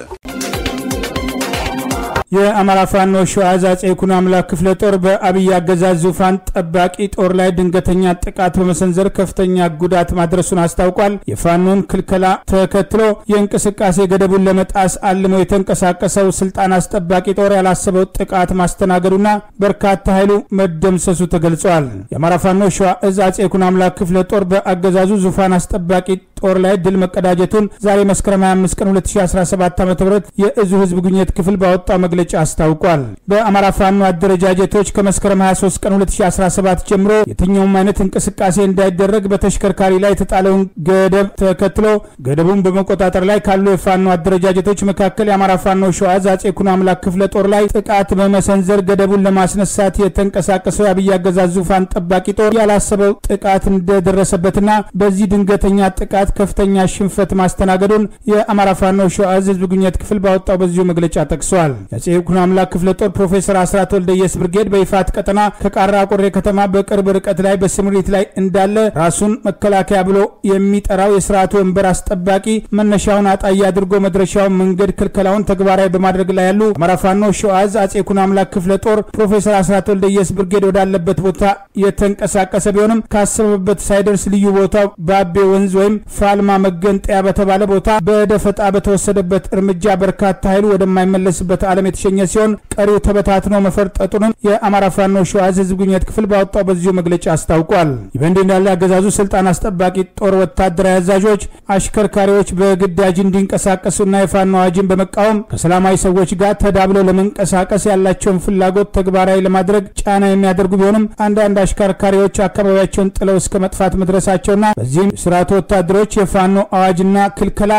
የአማራ ፋኖ ሸዋ አፄ ይኩኖ አምላክ ክፍለ ጦር በአብይ አገዛዝ ዙፋን ጠባቂ ጦር ላይ ድንገተኛ ጥቃት በመሰንዘር ከፍተኛ ጉዳት ማድረሱን አስታውቋል። የፋኖን ክልከላ ተከትሎ የእንቅስቃሴ ገደቡን ለመጣስ አልሞ የተንቀሳቀሰው ስልጣን አስጠባቂ ጦር ያላሰበው ጥቃት ማስተናገዱና በርካታ ኃይሉ መደምሰሱ ተገልጿል። የአማራ ፋኖ ሸዋ እዝ አፄ ይኩኖ አምላክ ክፍለ ጦር በአገዛዙ ዙፋን አስጠባቂ ጦር ላይ ድል መቀዳጀቱን ዛሬ መስከረም 25 ቀን 2017 ዓ.ም የእዙ ህዝብ ግንኙነት ክፍል ባወጣው መግለጫ አስታውቋል። በአማራ ፋኖ አደረጃጀቶች ከመስከረም 23 ቀን 2017 ጀምሮ የትኛውም አይነት እንቅስቃሴ እንዳይደረግ በተሽከርካሪ ላይ የተጣለውን ገደብ ተከትሎ ገደቡን በመቆጣጠር ላይ ካሉ የፋኖ አደረጃጀቶች መካከል የአማራ ፋኖ ሸዋ ዕዝ አፄ ይኩኖ አምላክ ክፍለ ጦር ላይ ጥቃት በመሰንዘር ገደቡን ለማስነሳት የተንቀሳቀሰው የአብይ አገዛዝ ዙፋን ጠባቂ ጦር ያላሰበው ጥቃት እንደደረሰበትና በዚህ ድንገተኛ ጥቃት ከፍተኛ ሽንፈት ማስተናገዱን የአማራ ፋኖ ሸዋ ዕዝ ህዝብ ግንኙነት ክፍል ባወጣው በዚሁ መግለጫ ጠቅሷል። የአፄ ይኩኖ አምላክ ክፍለ ጦር ፕሮፌሰር አስራት ወልደየስ ብርጌድ በይፋት ቀጠና ከቃራ ቆሬ ከተማ በቅርብ ርቀት ላይ በስምሪት ላይ እንዳለ ራሱን መከላከያ ብሎ የሚጠራው የስርዓቱ ወንበር አስጠባቂ መነሻውን አጣይ አድርጎ መድረሻውን መንገድ ክልከላውን ተግባራዊ በማድረግ ላይ ያሉ አማራ ፋኖ ሸዋ ዕዝ አፄ ይኩኖ አምላክ ክፍለ ጦር ፕሮፌሰር አስራት ወልደየስ ብርጌድ ወዳለበት ቦታ የተንቀሳቀሰ ቢሆንም ካሰበበት ሳይደርስ ልዩ ቦታው ባቤ ወንዝ ወይም ፋልማ መገንጠያ በተባለ ቦታ በደፈጣ በተወሰደበት እርምጃ በርካታ ኃይሉ ወደማይመለስበት ዓለም የተሸኘ ሲሆን ቀሪው ተበታትኖ መፈርጠጡንም የአማራ ፋኖ ሸዋ ዕዝ ህዝብ ግንኙነት ክፍል ባወጣው በዚሁ መግለጫ አስታውቋል። ይህ በእንዲህ እንዳለ አገዛዙ ስልጣን አስጠባቂ ጦር ወታደራዊ አዛዦች አሽከርካሪዎች በግዳጅ እንዲንቀሳቀሱና የፋኖ አዋጅን በመቃወም ከሰላማዊ ሰዎች ጋር ተዳብለው ለመንቀሳቀስ ያላቸውን ፍላጎት ተግባራዊ ለማድረግ ጫና የሚያደርጉ ቢሆንም አንዳንድ አሽከርካሪዎች አካባቢያቸውን ጥለው እስከ መጥፋት መድረሳቸውና በዚህም ስርዓቱ ወታደሮች የፋኖ አዋጅና ክልከላ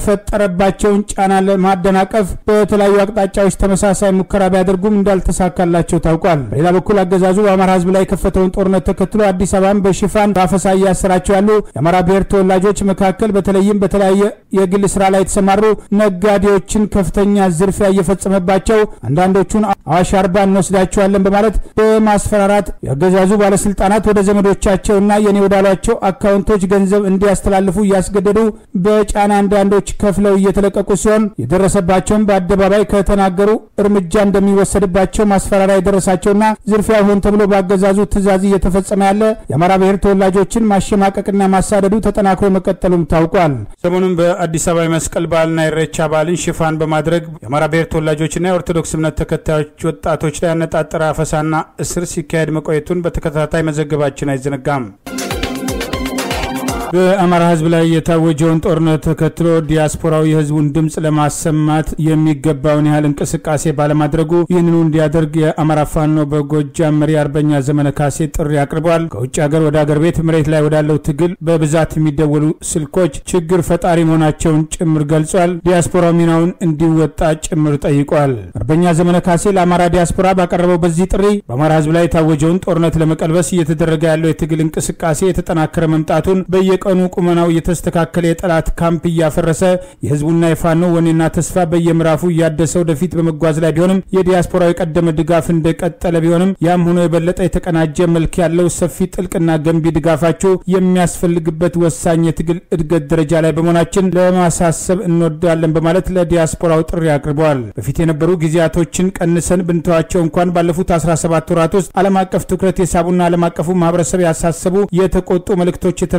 የፈጠረባቸውን ጫና ለማደናቀፍ በተለያዩ አቅጣጫዎች ተመሳሳይ ሙከራ ቢያደርጉም እንዳልተሳካላቸው ታውቋል። በሌላ በኩል አገዛዙ በአማራ ህዝብ ላይ የከፈተውን ጦርነት ተከትሎ አዲስ አበባን በሽፋን በአፈሳ እያሰራቸው ያሉ የአማራ ብሔር ተወላጆች መካከል በተለይም በተለያየ የግል ስራ ላይ የተሰማሩ ነጋዴዎችን ከፍተኛ ዝርፊያ እየፈጸመባቸው አንዳንዶቹን አዋሽ አርባ እንወስዳቸዋለን በማለት በማስፈራራት የአገዛዙ ባለስልጣናት ወደ ዘመዶቻቸውና የኔ ወዳሏቸው አካውንቶች ገንዘብ እንዲያስተላልፉ እያስገደዱ በጫና አንዳንዶች ከፍለው እየተለቀቁ ሲሆን የደረሰባቸውን በአደባባይ ከተናገሩ እርምጃ እንደሚወሰድባቸው ማስፈራሪያ የደረሳቸውና ዝርፊያ ሆን ተብሎ በአገዛዙ ትዕዛዝ እየተፈጸመ ያለ የአማራ ብሔር ተወላጆችን ማሸማቀቅና ማሳደዱ ተጠናክሮ መቀጠሉም ታውቋል። ሰሞኑን በአዲስ አበባ የመስቀል በዓልና የኢሬቻ በዓልን ሽፋን በማድረግ የአማራ ብሔር ተወላጆችና የኦርቶዶክስ እምነት ተከታዮች ወጣቶች ላይ ያነጣጠረ አፈሳና እስር ሲካሄድ መቆየቱን በተከታታይ መዘገባችን አይዘነጋም። በአማራ ሕዝብ ላይ የታወጀውን ጦርነት ተከትሎ ዲያስፖራው የሕዝቡን ድምፅ ለማሰማት የሚገባውን ያህል እንቅስቃሴ ባለማድረጉ ይህንኑ እንዲያደርግ የአማራ ፋኖ በጎጃም መሪ አርበኛ ዘመነ ካሴ ጥሪ አቅርበዋል። ከውጭ ሀገር ወደ ሀገር ቤት መሬት ላይ ወዳለው ትግል በብዛት የሚደወሉ ስልኮች ችግር ፈጣሪ መሆናቸውን ጭምር ገልጿል። ዲያስፖራው ሚናውን እንዲወጣ ጭምር ጠይቋል። አርበኛ ዘመነ ካሴ ለአማራ ዲያስፖራ ባቀረበው በዚህ ጥሪ በአማራ ሕዝብ ላይ የታወጀውን ጦርነት ለመቀልበስ እየተደረገ ያለው የትግል እንቅስቃሴ የተጠናከረ መምጣቱን በየ ቀኑ ቁመናው የተስተካከለ የጠላት ካምፕ እያፈረሰ የህዝቡና የፋኖ ወኔና ተስፋ በየምዕራፉ እያደሰ ወደፊት በመጓዝ ላይ ቢሆንም የዲያስፖራው የቀደመ ድጋፍ እንደቀጠለ ቢሆንም ያም ሆኖ የበለጠ የተቀናጀ መልክ ያለው ሰፊ ጥልቅና ገንቢ ድጋፋችሁ የሚያስፈልግበት ወሳኝ የትግል እድገት ደረጃ ላይ በመሆናችን ለማሳሰብ እንወዳለን በማለት ለዲያስፖራው ጥሪ አቅርበዋል። በፊት የነበሩ ጊዜያቶችን ቀንሰን ብንተዋቸው እንኳን ባለፉት 17 ወራት ውስጥ ዓለም አቀፍ ትኩረት የሳቡና ዓለም አቀፉ ማህበረሰብ ያሳሰቡ የተቆጡ መልእክቶች የተላለፉበት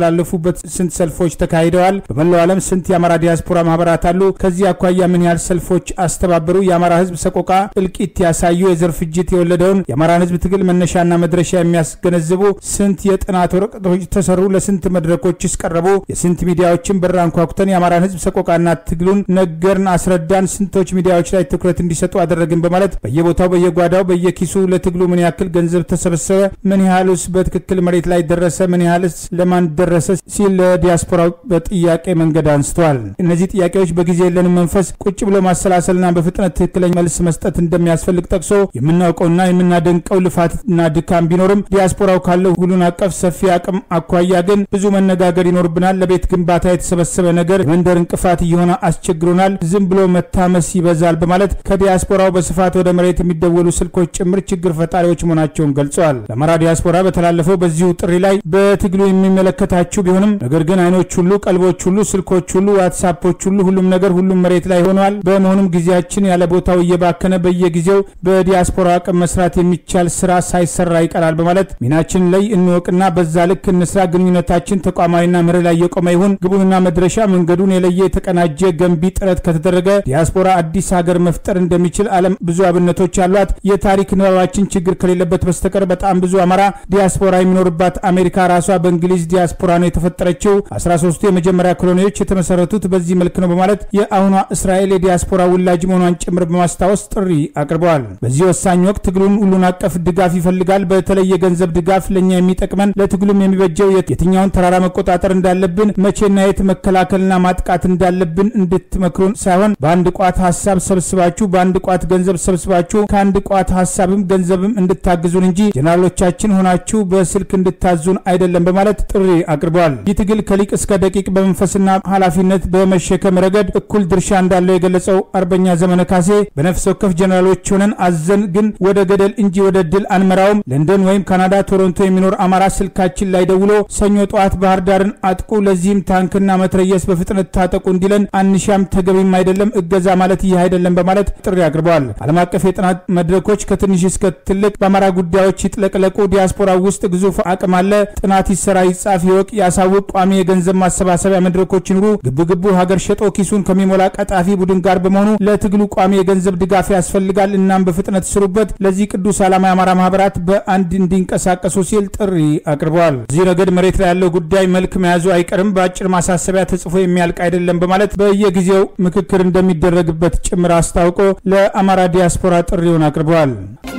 በተገኙበት ስንት ሰልፎች ተካሂደዋል? በመላው ዓለም ስንት የአማራ ዲያስፖራ ማህበራት አሉ? ከዚህ አኳያ ምን ያህል ሰልፎች አስተባበሩ? የአማራ ህዝብ ሰቆቃ እልቂት ያሳዩ የዘር ፍጅት የወለደውን የአማራን ህዝብ ትግል መነሻና መድረሻ የሚያስገነዝቡ ስንት የጥናት ወረቀቶች ተሰሩ? ለስንት መድረኮችስ ቀረቡ? የስንት ሚዲያዎችን በር አንኳኩተን የአማራን ህዝብ ሰቆቃና ትግሉን ነገርን፣ አስረዳን? ስንቶች ሚዲያዎች ላይ ትኩረት እንዲሰጡ አደረግን? በማለት በየቦታው በየጓዳው በየኪሱ ለትግሉ ምን ያክል ገንዘብ ተሰበሰበ? ምን ያህልስ በትክክል መሬት ላይ ደረሰ? ምን ያህልስ ለማን ደረሰ? ሲል ለዲያስፖራው በጥያቄ መንገድ አንስተዋል። እነዚህ ጥያቄዎች በጊዜ የለንም መንፈስ ቁጭ ብሎ ማሰላሰልና በፍጥነት ትክክለኛ መልስ መስጠት እንደሚያስፈልግ ጠቅሶ የምናውቀውና የምናደንቀው ልፋትና ድካም ቢኖርም ዲያስፖራው ካለው ሁሉን አቀፍ ሰፊ አቅም አኳያ ግን ብዙ መነጋገር ይኖርብናል። ለቤት ግንባታ የተሰበሰበ ነገር የመንደር እንቅፋት እየሆነ አስቸግሮናል። ዝም ብሎ መታመስ ይበዛል በማለት ከዲያስፖራው በስፋት ወደ መሬት የሚደወሉ ስልኮች ጭምር ችግር ፈጣሪዎች መሆናቸውን ገልጸዋል። ለአማራ ዲያስፖራ በተላለፈው በዚሁ ጥሪ ላይ በትግሉ የሚመለከታችሁ ቢሆንም ነገር ግን አይኖች ሁሉ፣ ቀልቦች ሁሉ፣ ስልኮች ሁሉ፣ ዋትሳፖች ሁሉ፣ ሁሉም ነገር ሁሉም መሬት ላይ ሆነዋል። በመሆኑም ጊዜያችን ያለ ቦታው እየባከነ በየጊዜው በዲያስፖራ አቅም መስራት የሚቻል ስራ ሳይሰራ ይቀራል በማለት ሚናችን ላይ እንወቅና በዛ ልክ እንስራ። ግንኙነታችን ተቋማዊና መርህ ላይ የቆመ ይሁን። ግቡንና መድረሻ መንገዱን የለየ የተቀናጀ ገንቢ ጥረት ከተደረገ ዲያስፖራ አዲስ ሀገር መፍጠር እንደሚችል ዓለም ብዙ አብነቶች አሏት። የታሪክ ንባባችን ችግር ከሌለበት በስተቀር በጣም ብዙ አማራ ዲያስፖራ የሚኖርባት አሜሪካ ራሷ በእንግሊዝ ዲያስፖራ ነው የተፈጠረችው። 13ቱ የመጀመሪያ ኮሎኒዎች የተመሰረቱት በዚህ መልክ ነው በማለት የአሁኗ እስራኤል የዲያስፖራ ውላጅ መሆኗን ጭምር በማስታወስ ጥሪ አቅርበዋል። በዚህ ወሳኝ ወቅት ትግሉን ሁሉን አቀፍ ድጋፍ ይፈልጋል። በተለይ የገንዘብ ድጋፍ ለእኛ የሚጠቅመን ለትግሉም የሚበጀው የትኛውን ተራራ መቆጣጠር እንዳለብን፣ መቼና የት መከላከልና ማጥቃት እንዳለብን እንድትመክሩን ሳይሆን በአንድ ቋት ሀሳብ ሰብስባችሁ በአንድ ቋት ገንዘብ ሰብስባችሁ ከአንድ ቋት ሀሳብም ገንዘብም እንድታግዙን እንጂ ጀነራሎቻችን ሆናችሁ በስልክ እንድታዙን አይደለም በማለት ጥሪ አቅርበዋል። ይህ ትግል ከሊቅ እስከ ደቂቅ በመንፈስና ኃላፊነት በመሸከም ረገድ እኩል ድርሻ እንዳለው የገለጸው አርበኛ ዘመነ ካሴ በነፍስ ወከፍ ጀነራሎች ሆነን አዘን ግን ወደ ገደል እንጂ ወደ ድል አንመራውም። ለንደን ወይም ካናዳ፣ ቶሮንቶ የሚኖር አማራ ስልካችን ላይ ደውሎ ሰኞ ጠዋት ባህር ዳርን አጥቁ፣ ለዚህም ታንክና መትረየስ በፍጥነት ታጠቁ እንዲለን አንሻም፣ ተገቢም አይደለም። እገዛ ማለት ይህ አይደለም በማለት ጥሪ አቅርበዋል። ዓለም አቀፍ የጥናት መድረኮች ከትንሽ እስከ ትልቅ በአማራ ጉዳዮች ይጥለቅለቁ። ዲያስፖራ ውስጥ ግዙፍ አቅም አለ። ጥናት ይሰራ፣ ይጻፍ፣ ይወቅ፣ ያሳውቅ። ቋሚ የገንዘብ ማሰባሰቢያ መድረኮች ይኑሩ። ግብግቡ ሀገር ሸጦ ኪሱን ከሚሞላ ቀጣፊ ቡድን ጋር በመሆኑ ለትግሉ ቋሚ የገንዘብ ድጋፍ ያስፈልጋል። እናም በፍጥነት ስሩበት። ለዚህ ቅዱስ ዓላማ የአማራ ማህበራት በአንድ እንዲንቀሳቀሱ ሲል ጥሪ አቅርበዋል። እዚህ ረገድ መሬት ላይ ያለው ጉዳይ መልክ መያዙ አይቀርም፣ በአጭር ማሳሰቢያ ተጽፎ የሚያልቅ አይደለም በማለት በየጊዜው ምክክር እንደሚደረግበት ጭምር አስታውቆ ለአማራ ዲያስፖራ ጥሪውን አቅርበዋል።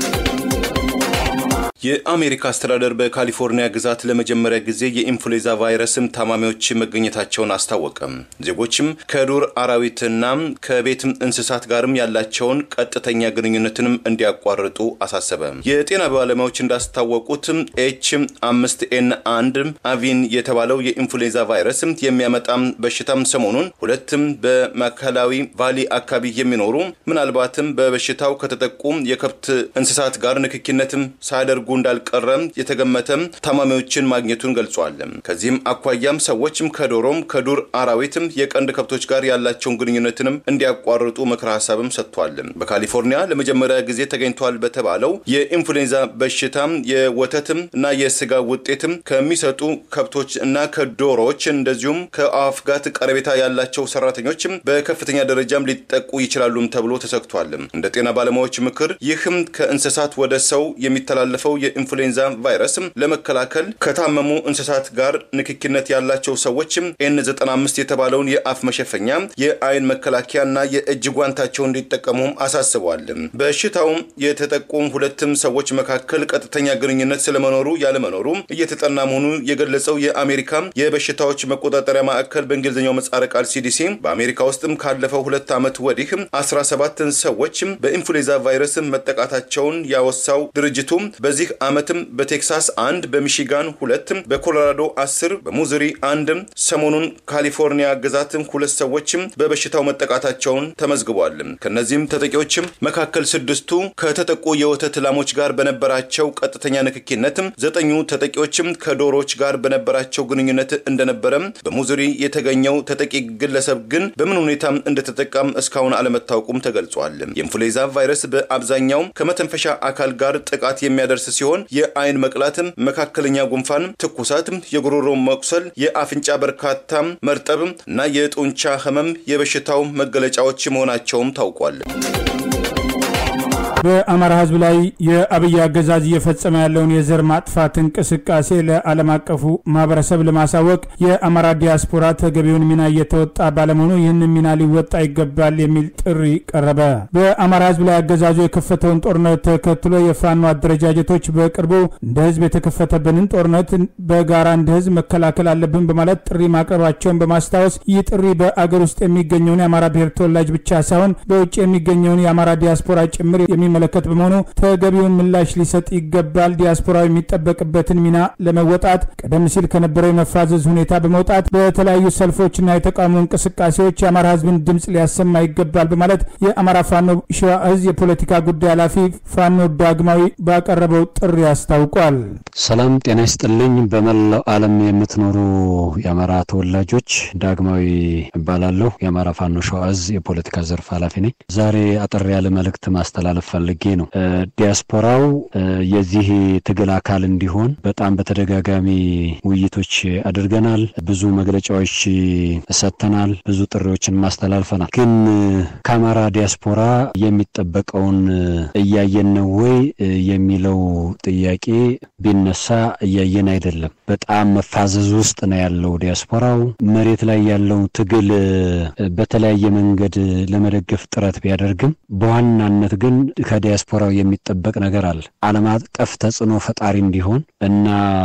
የአሜሪካ አስተዳደር በካሊፎርኒያ ግዛት ለመጀመሪያ ጊዜ የኢንፍሉዌንዛ ቫይረስም ታማሚዎች መገኘታቸውን አስታወቀ። ዜጎችም ከዱር አራዊትና ከቤት እንስሳት ጋርም ያላቸውን ቀጥተኛ ግንኙነትንም እንዲያቋርጡ አሳሰበ። የጤና ባለሙያዎች እንዳስታወቁት ኤች አምስት ኤን አንድ አቪን የተባለው የኢንፍሉዌንዛ ቫይረስ የሚያመጣም በሽታም ሰሞኑን ሁለትም በማዕከላዊ ቫሊ አካባቢ የሚኖሩ ምናልባትም በበሽታው ከተጠቁ የከብት እንስሳት ጋር ንክኪነትም ሳያደርጉ እንዳልቀረም የተገመተም ታማሚዎችን ማግኘቱን ገልጿል። ከዚህም አኳያም ሰዎችም ከዶሮም ከዱር አራዊትም የቀንድ ከብቶች ጋር ያላቸውን ግንኙነትንም እንዲያቋርጡ ምክረ ሀሳብም ሰጥቷል። በካሊፎርኒያ ለመጀመሪያ ጊዜ ተገኝቷል በተባለው የኢንፍሉዌንዛ በሽታም የወተትም እና የስጋ ውጤትም ከሚሰጡ ከብቶች እና ከዶሮዎች እንደዚሁም ከአዋፍ ጋር ቀረቤታ ያላቸው ሰራተኞችም በከፍተኛ ደረጃም ሊጠቁ ይችላሉም ተብሎ ተሰግቷል። እንደ ጤና ባለሙያዎች ምክር ይህም ከእንስሳት ወደ ሰው የሚተላለፈው የኢንፍሉዌንዛ ቫይረስ ለመከላከል ከታመሙ እንስሳት ጋር ንክኪነት ያላቸው ሰዎችም ኤን 95 የተባለውን የአፍ መሸፈኛ፣ የአይን መከላከያ እና የእጅ ጓንታቸውን እንዲጠቀሙ አሳስበዋል። በሽታው የተጠቁ ሁለትም ሰዎች መካከል ቀጥተኛ ግንኙነት ስለመኖሩ ያለመኖሩ እየተጠና መሆኑ የገለጸው የአሜሪካ የበሽታዎች መቆጣጠሪያ ማዕከል በእንግሊዝኛው ምህጻረ ቃል ሲዲሲ በአሜሪካ ውስጥም ካለፈው ሁለት ዓመት ወዲህ 17 ሰዎች በኢንፍሉዌንዛ ቫይረስ መጠቃታቸውን ያወሳው ድርጅቱ በዚህ ዓመትም በቴክሳስ አንድ፣ በሚሺጋን ሁለት፣ በኮሎራዶ አስር፣ በሙዝሪ አንድ፣ ሰሞኑን ካሊፎርኒያ ግዛት ሁለት ሰዎችም በበሽታው መጠቃታቸውን ተመዝግቧል። ከነዚህም ተጠቂዎችም መካከል ስድስቱ ከተጠቁ የወተት ላሞች ጋር በነበራቸው ቀጥተኛ ንክኪነት፣ ዘጠኙ ተጠቂዎችም ከዶሮዎች ጋር በነበራቸው ግንኙነት እንደነበረም በሙዝሪ የተገኘው ተጠቂ ግለሰብ ግን በምን ሁኔታ እንደተጠቃም እስካሁን አለመታወቁም ተገልጿል። የኢንፍሉዌንዛ ቫይረስ በአብዛኛው ከመተንፈሻ አካል ጋር ጥቃት የሚያደርስ ሲሆን የአይን መቅላትም፣ መካከለኛ ጉንፋን፣ ትኩሳት፣ የጉሮሮ መቁሰል፣ የአፍንጫ በርካታ መርጠብ እና የጡንቻ ህመም የበሽታው መገለጫዎች መሆናቸውም ታውቋል። በአማራ ህዝብ ላይ የአብይ አገዛዝ እየፈጸመ ያለውን የዘር ማጥፋት እንቅስቃሴ ለዓለም አቀፉ ማህበረሰብ ለማሳወቅ የአማራ ዲያስፖራ ተገቢውን ሚና እየተወጣ ባለመሆኑ ይህንን ሚና ሊወጣ ይገባል የሚል ጥሪ ቀረበ። በአማራ ህዝብ ላይ አገዛዙ የከፈተውን ጦርነት ተከትሎ የፋኖ አደረጃጀቶች በቅርቡ እንደ ህዝብ የተከፈተብንን ጦርነት በጋራ እንደ ህዝብ መከላከል አለብን በማለት ጥሪ ማቅረባቸውን በማስታወስ ይህ ጥሪ በአገር ውስጥ የሚገኘውን የአማራ ብሔር ተወላጅ ብቻ ሳይሆን በውጭ የሚገኘውን የአማራ ዲያስፖራ ጭምር የሚመለከት በመሆኑ ተገቢውን ምላሽ ሊሰጥ ይገባል። ዲያስፖራው የሚጠበቅበትን ሚና ለመወጣት ቀደም ሲል ከነበረው የመፋዘዝ ሁኔታ በመውጣት በተለያዩ ሰልፎችና የተቃውሞ እንቅስቃሴዎች የአማራ ህዝብን ድምፅ ሊያሰማ ይገባል በማለት የአማራ ፋኖ ሸዋ እዝ የፖለቲካ ጉዳይ ኃላፊ ፋኖ ዳግማዊ ባቀረበው ጥሪ አስታውቋል። ሰላም ጤና ይስጥልኝ። በመላው ዓለም የምትኖሩ የአማራ ተወላጆች ዳግማዊ እባላለሁ። የአማራ ፋኖ ሸዋ እዝ የፖለቲካ ዘርፍ ኃላፊ ነኝ። ዛሬ አጠር ያለ መልእክት ማስተላለፍ ፈልጌ ነው። ዲያስፖራው የዚህ ትግል አካል እንዲሆን በጣም በተደጋጋሚ ውይይቶች አድርገናል። ብዙ መግለጫዎች ሰጥተናል። ብዙ ጥሪዎችን ማስተላልፈናል። ግን ከአማራ ዲያስፖራ የሚጠበቀውን እያየን ነው ወይ የሚለው ጥያቄ ቢነሳ እያየን አይደለም። በጣም መፋዘዝ ውስጥ ነው ያለው ዲያስፖራው። መሬት ላይ ያለው ትግል በተለያየ መንገድ ለመደገፍ ጥረት ቢያደርግም በዋናነት ግን ከዲያስፖራው የሚጠበቅ ነገር አለ። ዓለም አቀፍ ተጽዕኖ ፈጣሪ እንዲሆን እና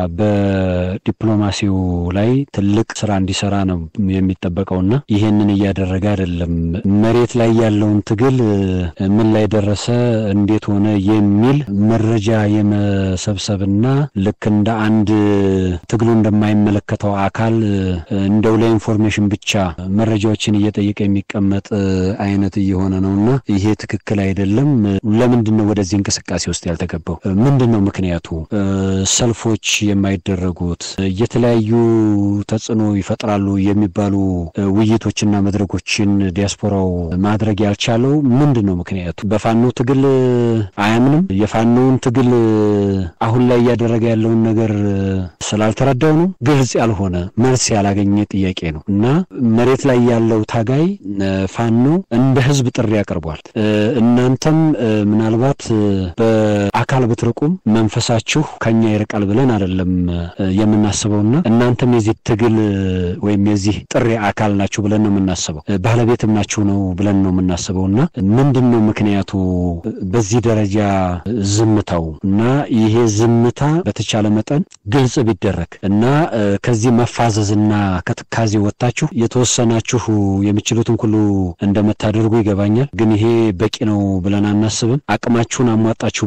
በዲፕሎማሲው ላይ ትልቅ ስራ እንዲሰራ ነው የሚጠበቀውና ይሄንን እያደረገ አይደለም። መሬት ላይ ያለውን ትግል ምን ላይ ደረሰ፣ እንዴት ሆነ የሚል መረጃ የመሰብሰብና ልክ እንደ አንድ ትግሉ እንደማይመለከተው አካል እንደው ለኢንፎርሜሽን ብቻ መረጃዎችን እየጠየቀ የሚቀመጥ አይነት እየሆነ ነውና ይሄ ትክክል አይደለም። ለምንድን ነው ወደዚህ እንቅስቃሴ ውስጥ ያልተገባው? ምንድን ነው ምክንያቱ? ሰልፎች የማይደረጉት የተለያዩ ተጽዕኖ ይፈጥራሉ የሚባሉ ውይይቶችና መድረኮችን ዲያስፖራው ማድረግ ያልቻለው ምንድን ነው ምክንያቱ? በፋኖ ትግል አያምንም? የፋኖውን ትግል አሁን ላይ እያደረገ ያለውን ነገር ስላልተረዳው ነው? ግልጽ ያልሆነ መልስ ያላገኘ ጥያቄ ነው እና መሬት ላይ ያለው ታጋይ ፋኖ እንደ ህዝብ ጥሪ አቅርቧል። እናንተም ምናልባት በአካል ብትርቁም መንፈሳችሁ ከኛ ይርቃል ብለን አይደለም የምናስበውና እናንተም የዚህ ትግል ወይም የዚህ ጥሪ አካል ናችሁ ብለን ነው የምናስበው። ባለቤትም ናችሁ ነው ብለን ነው የምናስበውና ምንድን ነው ምክንያቱ በዚህ ደረጃ ዝምታው እና ይሄ ዝምታ በተቻለ መጠን ግልጽ ቢደረግ እና ከዚህ መፋዘዝና ከትካዜ ወጥታችሁ የተወሰናችሁ የምችሉትን ሁሉ እንደምታደርጉ ይገባኛል። ግን ይሄ በቂ ነው ብለን አናስብም። አቅማችሁን አሟጣችሁ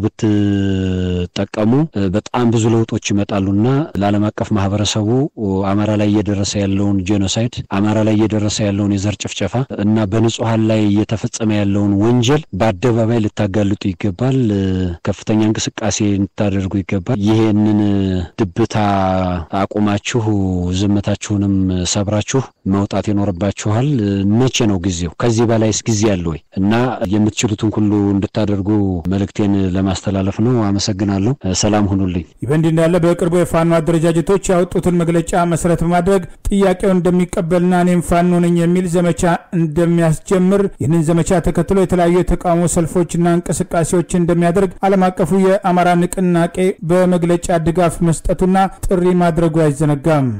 ብትጠቀሙ በጣም ብዙ ለውጦች ይመጣሉና ለዓለም አቀፍ ማህበረሰቡ አማራ ላይ እየደረሰ ያለውን ጄኖሳይድ፣ አማራ ላይ እየደረሰ ያለውን የዘር ጭፍጨፋ እና በንጹሐን ላይ እየተፈጸመ ያለውን ወንጀል በአደባባይ ልታጋልጡ ይገባል። ከፍተኛ እንቅስቃሴ ልታደርጉ ይገባል። ይሄንን ድብታ አቁማችሁ ዝምታችሁንም ሰብራችሁ መውጣት ይኖርባችኋል። መቼ ነው ጊዜው? ከዚህ በላይስ ጊዜ አለ ወይ? እና የምትችሉትን ሁሉ እንድታደርጉ መልእክቴን ለማስተላለፍ ነው። አመሰግናለሁ። ሰላም ሁኑልኝ። ይህ በእንዲህ እንዳለ በቅርቡ የፋኖ አደረጃጀቶች ያወጡትን መግለጫ መሰረት በማድረግ ጥያቄውን እንደሚቀበልና እኔም ፋኖ ነኝ የሚል ዘመቻ እንደሚያስጀምር ይህንን ዘመቻ ተከትሎ የተለያዩ የተቃውሞ ሰልፎችና እንቅስቃሴዎች እንደሚያደርግ ዓለም አቀፉ የአማራ ንቅናቄ በመግለጫ ድጋፍ መስጠቱና ጥሪ ማድረጉ አይዘነጋም።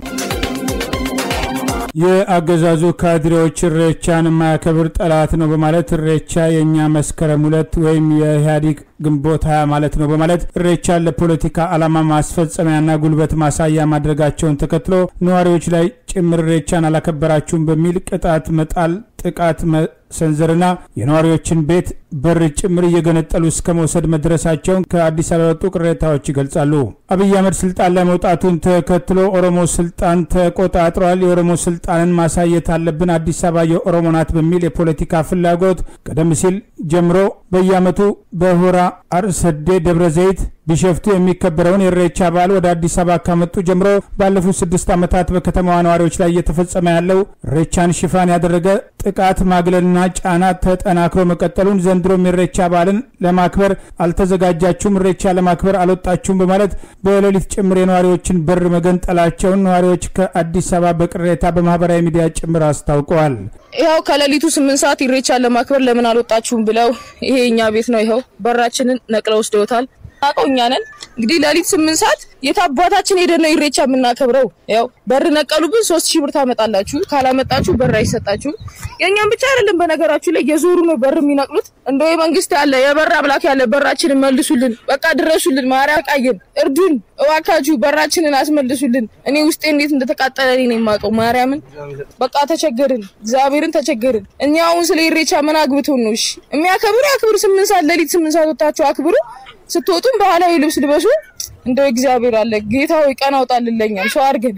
የአገዛዙ ካድሬዎች እሬቻን የማያከብር ጠላት ነው በማለት እሬቻ የእኛ መስከረም ሁለት ወይም የኢህአዴግ ግንቦት ሀያ ማለት ነው በማለት እሬቻን ለፖለቲካ ዓላማ ማስፈጸሚያና ጉልበት ማሳያ ማድረጋቸውን ተከትሎ ነዋሪዎች ላይ ጭምር እሬቻን አላከበራችሁም በሚል ቅጣት መጣል ጥቃት መሰንዘርና የነዋሪዎችን ቤት በር ጭምር እየገነጠሉ እስከ መውሰድ መድረሳቸውን ከአዲስ አበባ የወጡ ቅሬታዎች ይገልጻሉ። አብይ አህመድ ስልጣን ላይ መውጣቱን ተከትሎ ኦሮሞ ስልጣን ተቆጣጥሯል፣ የኦሮሞ ስልጣንን ማሳየት አለብን፣ አዲስ አበባ የኦሮሞ ናት በሚል የፖለቲካ ፍላጎት ቀደም ሲል ጀምሮ በየዓመቱ በሆራ አርሰዴ፣ ደብረ ዘይት ቢሸፍቱ የሚከበረውን የኢሬቻ በዓል ወደ አዲስ አበባ ካመጡ ጀምሮ ባለፉት ስድስት ዓመታት በከተማዋ ነዋሪዎች ላይ እየተፈጸመ ያለው ኢሬቻን ሽፋን ያደረገ ጥቃት ማግለልና ጫና ተጠናክሮ መቀጠሉን ዘንድሮም የኢሬቻ በዓልን ለማክበር አልተዘጋጃችሁም፣ ኢሬቻ ለማክበር አልወጣችሁም በማለት በሌሊት ጭምር የነዋሪዎችን በር መገንጠላቸውን ነዋሪዎች ከአዲስ አበባ በቅሬታ በማህበራዊ ሚዲያ ጭምር አስታውቀዋል። ይኸው ከሌሊቱ ስምንት ሰዓት ኢሬቻን ለማክበር ለምን አልወጣችሁም ብለው ይሄ እኛ ቤት ነው። ይኸው በራችንን ነቅለው ወስደውታል። አውቀው እኛ ነን እንግዲህ ሌሊት ስምንት ሰዓት የት አባታችን ሄደን ነው ኢሬቻ የምናከብረው? ያው በር ነቀሉብን። ሶስት ሺህ ብር ታመጣላችሁ፣ ካላመጣችሁ በር አይሰጣችሁ። የእኛም ብቻ አይደለም በነገራችሁ ላይ የዞሩ ነው በር የሚነቅሉት። እንደ መንግስት ያለ የበር አምላክ ያለ በራችንን መልሱልን፣ በቃ ድረሱልን፣ ማርያም ቃየን እርዱን፣ እባካችሁ በራችንን አስመልሱልን። እኔ ውስጤ እንዴት እንደተቃጠለ እኔ ነው የማውቀው። ማርያምን በቃ ተቸገርን፣ እግዚአብሔርን ተቸገርን። እኛ አሁን ስለ ኢሬቻ ምን አግብቶን ነው? እሺ የሚያከብሩ ያክብሩ። ስምንት ሰዓት ሌሊት ስምንት ሰዓት ወጣችሁ አክብሩ። ስትወጡም ባህላዊ ልብስ ልበሱ። እንደው እግዚአብሔር አለ ጌታ ሆይ ቀን አውጣልን፣ ለኛም ሰው አድርገን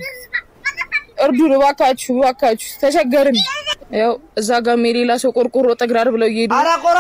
እርዱን፣ እባካችሁ እባካችሁ ተቸገርን። ያው እዛ ጋም የሌላ ሰው ቆርቆሮ ጠግራር ብለው እየሄዱ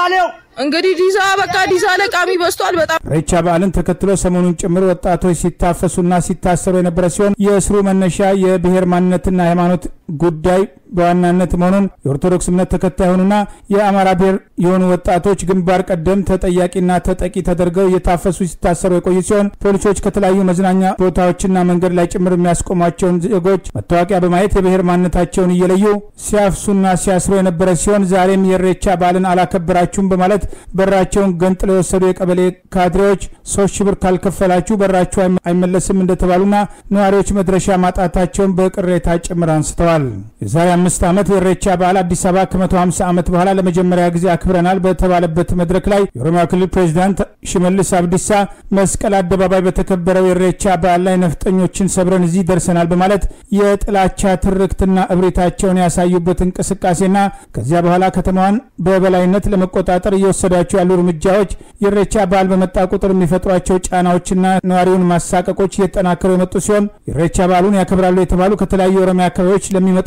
እንግዲህ ዲዛ በቃ ዲዛ ለቃሚ በዝቷል በጣም። ኢሬቻ በዓልን ተከትሎ ሰሞኑን ጭምር ወጣቶች ሲታፈሱና ሲታሰሩ የነበረ ሲሆን የእስሩ መነሻ የብሔር ማንነትና ሃይማኖት ጉዳይ በዋናነት መሆኑን የኦርቶዶክስ እምነት ተከታይ የሆኑና የአማራ ብሔር የሆኑ ወጣቶች ግንባር ቀደም ተጠያቂና ተጠቂ ተደርገው እየታፈሱ ሲታሰሩ የቆዩ ሲሆን ፖሊሶች ከተለያዩ መዝናኛ ቦታዎችና መንገድ ላይ ጭምር የሚያስቆሟቸውን ዜጎች መታወቂያ በማየት የብሔር ማንነታቸውን እየለዩ ሲያፍሱና ሲያስሩ የነበረ ሲሆን ዛሬም የኢሬቻ በዓልን አላከበራችሁም በማለት በራቸውን ገንጥለው የወሰዱ የቀበሌ ካድሬዎች ሶስት ሺህ ብር ካልከፈላችሁ በራችሁ አይመለስም እንደተባሉና ነዋሪዎች መድረሻ ማጣታቸውን በቅሬታ ጭምር አንስተዋል። የዛሬ አምስት ዓመት የኢሬቻ በዓል አዲስ አበባ ከ150 ዓመት በኋላ ለመጀመሪያ ጊዜ አክብረናል በተባለበት መድረክ ላይ የኦሮሚያ ክልል ፕሬዚዳንት ሽመልስ አብዲሳ መስቀል አደባባይ በተከበረው የኢሬቻ በዓል ላይ ነፍጠኞችን ሰብረን እዚህ ደርሰናል በማለት የጥላቻ ትርክትና እብሪታቸውን ያሳዩበት እንቅስቃሴና ከዚያ በኋላ ከተማዋን በበላይነት ለመቆጣጠር እየወሰዷቸው ያሉ እርምጃዎች የኢሬቻ በዓል በመጣ ቁጥር የሚፈጥሯቸው ጫናዎችና ነዋሪውን ማሳቀቆች እየተጠናከሩ የመጡ ሲሆን ኢሬቻ በዓሉን ያከብራሉ የተባሉ ከተለያዩ የኦሮሚያ አካባቢዎች ለሚመጡ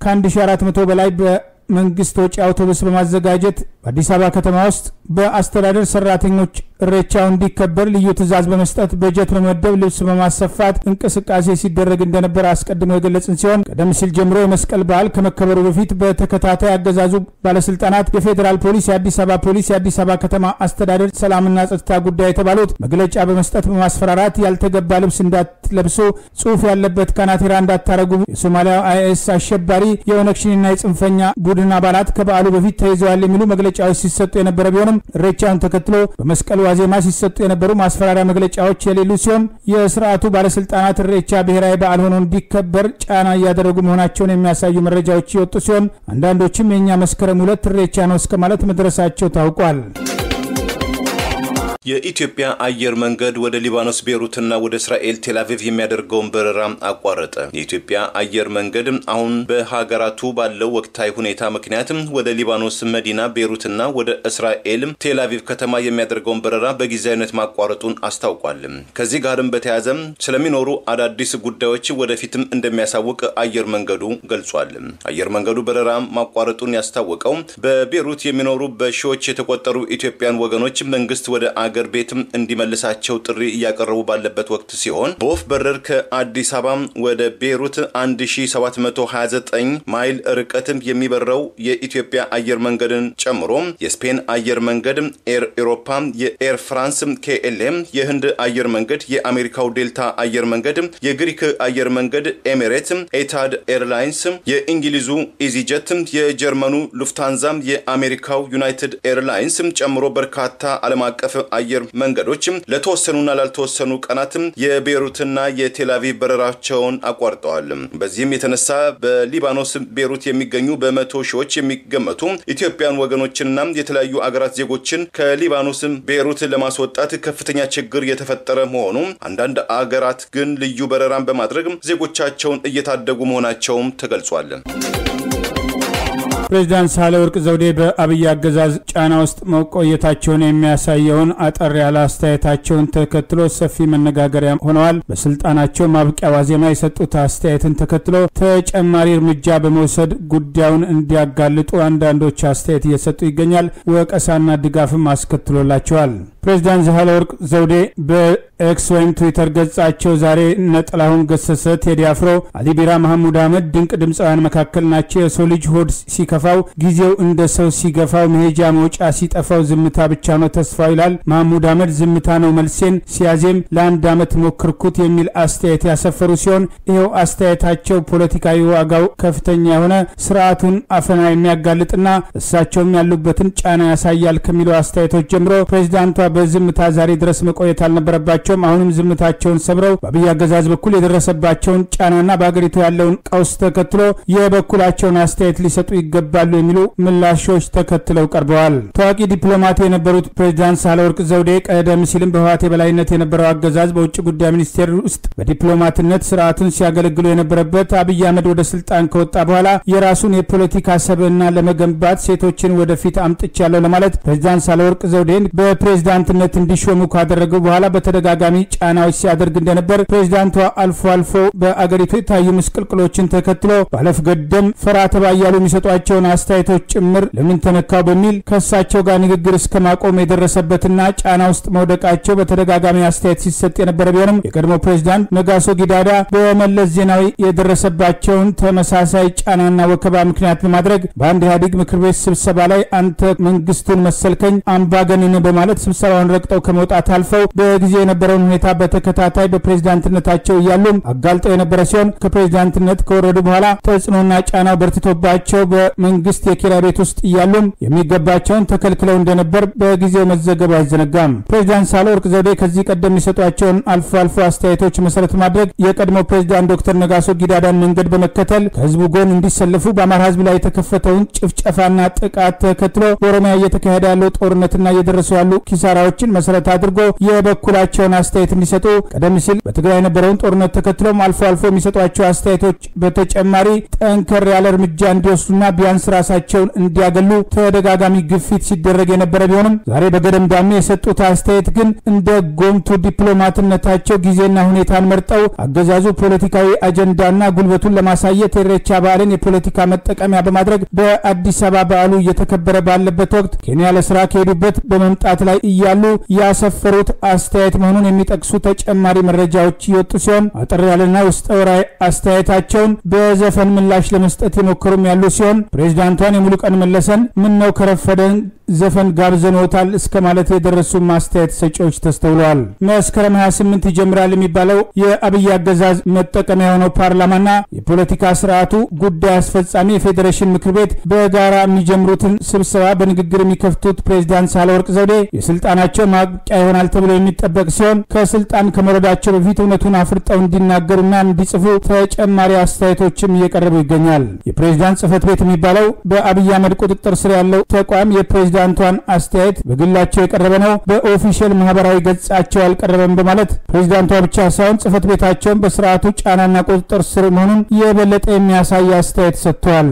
ከ1400 በላይ በመንግስት ወጪ አውቶቡስ በማዘጋጀት በአዲስ አበባ ከተማ ውስጥ በአስተዳደር ሰራተኞች ኢሬቻው እንዲከበር ልዩ ትዕዛዝ በመስጠት በጀት በመደብ ልብስ በማሰፋት እንቅስቃሴ ሲደረግ እንደነበር አስቀድሞ የገለጽን ሲሆን ቀደም ሲል ጀምሮ የመስቀል በዓል ከመከበሩ በፊት በተከታታይ አገዛዙ ባለስልጣናት የፌዴራል ፖሊስ፣ የአዲስ አበባ ፖሊስ፣ የአዲስ አበባ ከተማ አስተዳደር ሰላምና ጸጥታ ጉዳይ የተባሉት መግለጫ በመስጠት በማስፈራራት ያልተገባ ልብስ እንዳትለብሱ፣ ጽሁፍ ያለበት ካናቴራ እንዳታረጉ፣ የሶማሊያ አይኤስ አሸባሪ የኦነግ ሸኔና የጽንፈኛ ቡድን አባላት ከበዓሉ በፊት ተይዘዋል የሚሉ መግለጫዎች ሲሰጡ የነበረ ቢሆንም ኢሬቻውን ተከትሎ በመስቀል ዋዜማ ሲሰጡ የነበሩ ማስፈራሪያ መግለጫዎች የሌሉ ሲሆን የስርዓቱ ባለስልጣናት ኢሬቻ ብሔራዊ በዓል ሆኖ እንዲከበር ጫና እያደረጉ መሆናቸውን የሚያሳዩ መረጃዎች የወጡ ሲሆን አንዳንዶችም የእኛ መስከረም ሁለት ኢሬቻ ነው እስከ ማለት መድረሳቸው ታውቋል። የኢትዮጵያ አየር መንገድ ወደ ሊባኖስ ቤሩትና ወደ እስራኤል ቴልአቪቭ የሚያደርገውን በረራ አቋረጠ። የኢትዮጵያ አየር መንገድ አሁን በሀገራቱ ባለው ወቅታዊ ሁኔታ ምክንያት ወደ ሊባኖስ መዲና ቤሩትና ወደ እስራኤል ቴልአቪቭ ከተማ የሚያደርገውን በረራ በጊዜያዊነት ማቋረጡን አስታውቋል። ከዚህ ጋርም በተያያዘ ስለሚኖሩ አዳዲስ ጉዳዮች ወደፊትም እንደሚያሳውቅ አየር መንገዱ ገልጿል። አየር መንገዱ በረራ ማቋረጡን ያስታወቀው በቤሩት የሚኖሩ በሺዎች የተቆጠሩ ኢትዮጵያን ወገኖች መንግስት ወደ አገር ቤትም እንዲመልሳቸው ጥሪ እያቀረቡ ባለበት ወቅት ሲሆን በወፍ በረር ከአዲስ አበባ ወደ ቤሩት 1729 ማይል ርቀትም የሚበረው የኢትዮጵያ አየር መንገድን ጨምሮ የስፔን አየር መንገድ፣ ኤር ኤሮፓ፣ የኤር ፍራንስ ኬኤልኤም፣ የህንድ አየር መንገድ፣ የአሜሪካው ዴልታ አየር መንገድ፣ የግሪክ አየር መንገድ ኤሚሬት፣ ኤታድ ኤርላይንስ፣ የእንግሊዙ ኢዚጀት፣ የጀርመኑ ሉፍታንዛ፣ የአሜሪካው ዩናይትድ ኤርላይንስ ጨምሮ በርካታ ዓለም አቀፍ አየር መንገዶች ለተወሰኑና ላልተወሰኑ ቀናት የቤሩትና የቴልአቪቭ በረራቸውን አቋርጠዋል። በዚህም የተነሳ በሊባኖስ ቤሩት የሚገኙ በመቶ ሺዎች የሚገመቱ ኢትዮጵያን ወገኖችንና የተለያዩ አገራት ዜጎችን ከሊባኖስ ቤሩት ለማስወጣት ከፍተኛ ችግር የተፈጠረ መሆኑ፣ አንዳንድ አገራት ግን ልዩ በረራን በማድረግ ዜጎቻቸውን እየታደጉ መሆናቸውም ተገልጿል። ፕሬዚዳንት ሳህለወርቅ ዘውዴ በአብይ አገዛዝ ጫና ውስጥ መቆየታቸውን የሚያሳየውን አጠር ያለ አስተያየታቸውን ተከትሎ ሰፊ መነጋገሪያ ሆነዋል። በስልጣናቸው ማብቂያ ዋዜማ የሰጡት አስተያየትን ተከትሎ ተጨማሪ እርምጃ በመውሰድ ጉዳዩን እንዲያጋልጡ አንዳንዶች አስተያየት እየሰጡ ይገኛል። ወቀሳና ድጋፍም አስከትሎላቸዋል። ፕሬዚዳንት ሳህለወርቅ ዘውዴ በኤክስ ወይም ትዊተር ገጻቸው ዛሬ እነ ጥላሁን ገሰሰ፣ ቴዲ አፍሮ፣ አሊ ቢራ፣ መሐሙድ አህመድ ድንቅ ድምፃውያን መካከል ናቸው። የሰው ልጅ ሆድ ሲከፋው ጊዜው እንደ ሰው ሲገፋው መሄጃ መውጫ ሲጠፋው ዝምታ ብቻ ነው ተስፋው ይላል መሐሙድ አህመድ። ዝምታ ነው መልሴን ሲያዜም ለአንድ ዓመት ሞክርኩት የሚል አስተያየት ያሰፈሩ ሲሆን ይኸው አስተያየታቸው ፖለቲካዊ ዋጋው ከፍተኛ የሆነ ስርዓቱን አፈና የሚያጋልጥና እሳቸውም ያሉበትን ጫና ያሳያል ከሚለው አስተያየቶች ጀምሮ ፕሬዚዳንቷ በዝምታ ዛሬ ድረስ መቆየት አልነበረባቸውም። አሁንም ዝምታቸውን ሰብረው በአብይ አገዛዝ በኩል የደረሰባቸውን ጫናና በአገሪቱ ያለውን ቀውስ ተከትሎ የበኩላቸውን አስተያየት ሊሰጡ ይገባሉ የሚሉ ምላሾች ተከትለው ቀርበዋል። ታዋቂ ዲፕሎማት የነበሩት ፕሬዚዳንት ሳህለወርቅ ዘውዴ ቀደም ሲልም በህወሓት የበላይነት የነበረው አገዛዝ በውጭ ጉዳይ ሚኒስቴር ውስጥ በዲፕሎማትነት ስርዓቱን ሲያገለግሉ የነበረበት አብይ አህመድ ወደ ስልጣን ከወጣ በኋላ የራሱን የፖለቲካ ሰብዕና ለመገንባት ሴቶችን ወደፊት አምጥቻለሁ ለማለት ፕሬዚዳንት ሳህለወርቅ ዘውዴን በፕሬዚዳንትነት እንዲሾሙ ካደረጉ በኋላ በተደጋጋሚ ጫናዎች ሲያደርግ እንደነበር ፕሬዚዳንቷ አልፎ አልፎ በአገሪቱ የታዩ ምስቅልቅሎችን ተከትሎ ባለፍ ገደም ፈራ ተባ እያሉ የሚሰጧቸውን አስተያየቶች ጭምር ለምን ተነካው በሚል ከእሳቸው ጋር ንግግር እስከ ማቆም የደረሰበትና ጫና ውስጥ መውደቃቸው በተደጋጋሚ አስተያየት ሲሰጥ የነበረ ቢሆንም የቀድሞ ፕሬዚዳንት ነጋሶ ጊዳዳ በመለስ ዜናዊ የደረሰባቸውን ተመሳሳይ ጫናና ወከባ ምክንያት በማድረግ በአንድ ኢህአዴግ ምክር ቤት ስብሰባ ላይ አንተ መንግስቱን መሰልከኝ አምባገነን በማለት ስብሰባውን ረግጠው ከመውጣት አልፈው በጊዜ የነበረውን ሁኔታ በተከታታይ በፕሬዚዳንትነታቸው እያሉም አጋልጠው የነበረ ሲሆን ከፕሬዚዳንትነት ከወረዱ በኋላ ተጽዕኖና ጫናው በርትቶባቸው በመንግስት የኪራይ ቤት ውስጥ እያሉም የሚገባቸውን ተከልክለው እንደነበር በጊዜው መዘገቡ አይዘነጋም። ፕሬዚዳንት ሳህለወርቅ ዘውዴ ከዚህ ቀደም የሚሰጧቸውን አልፎ አልፎ አስተያየቶች መሰረት ማድረግ የቀድሞ ፕሬዚዳንት ዶክተር ነጋሶ ጊዳዳን መንገድ በመከተል ከህዝቡ ጎን እንዲሰለፉ በአማራ ህዝብ ላይ የተከፈተውን ጭፍጨፋና ጥቃት ተከትሎ በኦሮሚያ እየተካሄደ ያለው ጦርነትና እየደረሱ ያሉ ኪሳራዎችን መሰረት አድርጎ የበኩላቸውን አስተያየት እንዲሰጡ ቀደም ሲል በትግራይ የነበረውን ጦርነት ተከትሎም አልፎ አልፎ የሚሰጧቸው አስተያየቶች በተጨማሪ ጠንከር ያለ እርምጃ እንዲወስዱና ቢያንስ ራሳቸውን እንዲያገሉ ተደጋጋሚ ግፊት ሲደረግ የነበረ ቢሆንም ዛሬ በገደምዳሜ የሰጡት አስተያየት ግን እንደ ጎምቱ ዲፕሎማትነታቸው ጊዜና ሁኔታን መርጠው አገዛዙ ፖለቲካዊ አጀንዳና ጉልበቱን ለማሳየት የኢሬቻ በዓልን የፖለቲካ መጠቀሚያ በማድረግ በአዲስ አበባ በዓሉ እየተከበረ ባለበት ወቅት ኬንያ ለስራ ከሄዱበት በመምጣት ላይ እያሉ ያሰፈሩት አስተያየት መሆኑን የሚጠቅሱ ተጨማሪ መረጃዎች የወጡ ሲሆን አጠር ያለና ውስጠ ወራዊ አስተያየታቸውን በዘፈን ምላሽ ለመስጠት የሞከሩም ያሉ ሲሆን ፕሬዚዳንቷን የሙሉቀን መለሰን ምን ነው ከረፈደን ዘፈን ጋብዘኖታል እስከ ማለት የደረሱ ማስተያየት ሰጪዎች ተስተውለዋል። መስከረም 28 ይጀምራል የሚባለው የአብይ አገዛዝ መጠቀሚያ የሆነው ፓርላማና የፖለቲካ ስርዓቱ ጉዳይ አስፈጻሚ የፌዴሬሽን ምክር ቤት በጋራ የሚጀምሩትን ስብሰባ በንግግር የሚከፍቱት ፕሬዚዳንት ሳህለወርቅ ዘውዴ የስልጣናቸው ማብቂያ ይሆናል ተብሎ የሚጠበቅ ሲሆን ከስልጣን ከመውረዳቸው በፊት እውነቱን አፍርጠው እንዲናገሩና እንዲጽፉ ተጨማሪ አስተያየቶችም እየቀረቡ ይገኛል። የፕሬዚዳንት ጽህፈት ቤት የሚባለው በአብይ አህመድ ቁጥጥር ስር ያለው ተቋም የፕሬዚዳንቷን አስተያየት በግላቸው የቀረበ ነው፣ በኦፊሻል ማህበራዊ ገጻቸው አልቀረበም በማለት ፕሬዚዳንቷ ብቻ ሳይሆን ጽህፈት ቤታቸውን በስርዓቱ ጫናና ቁጥጥር ስር መሆኑን የበለጠ የሚያሳይ አስተያየት ሰጥተዋል።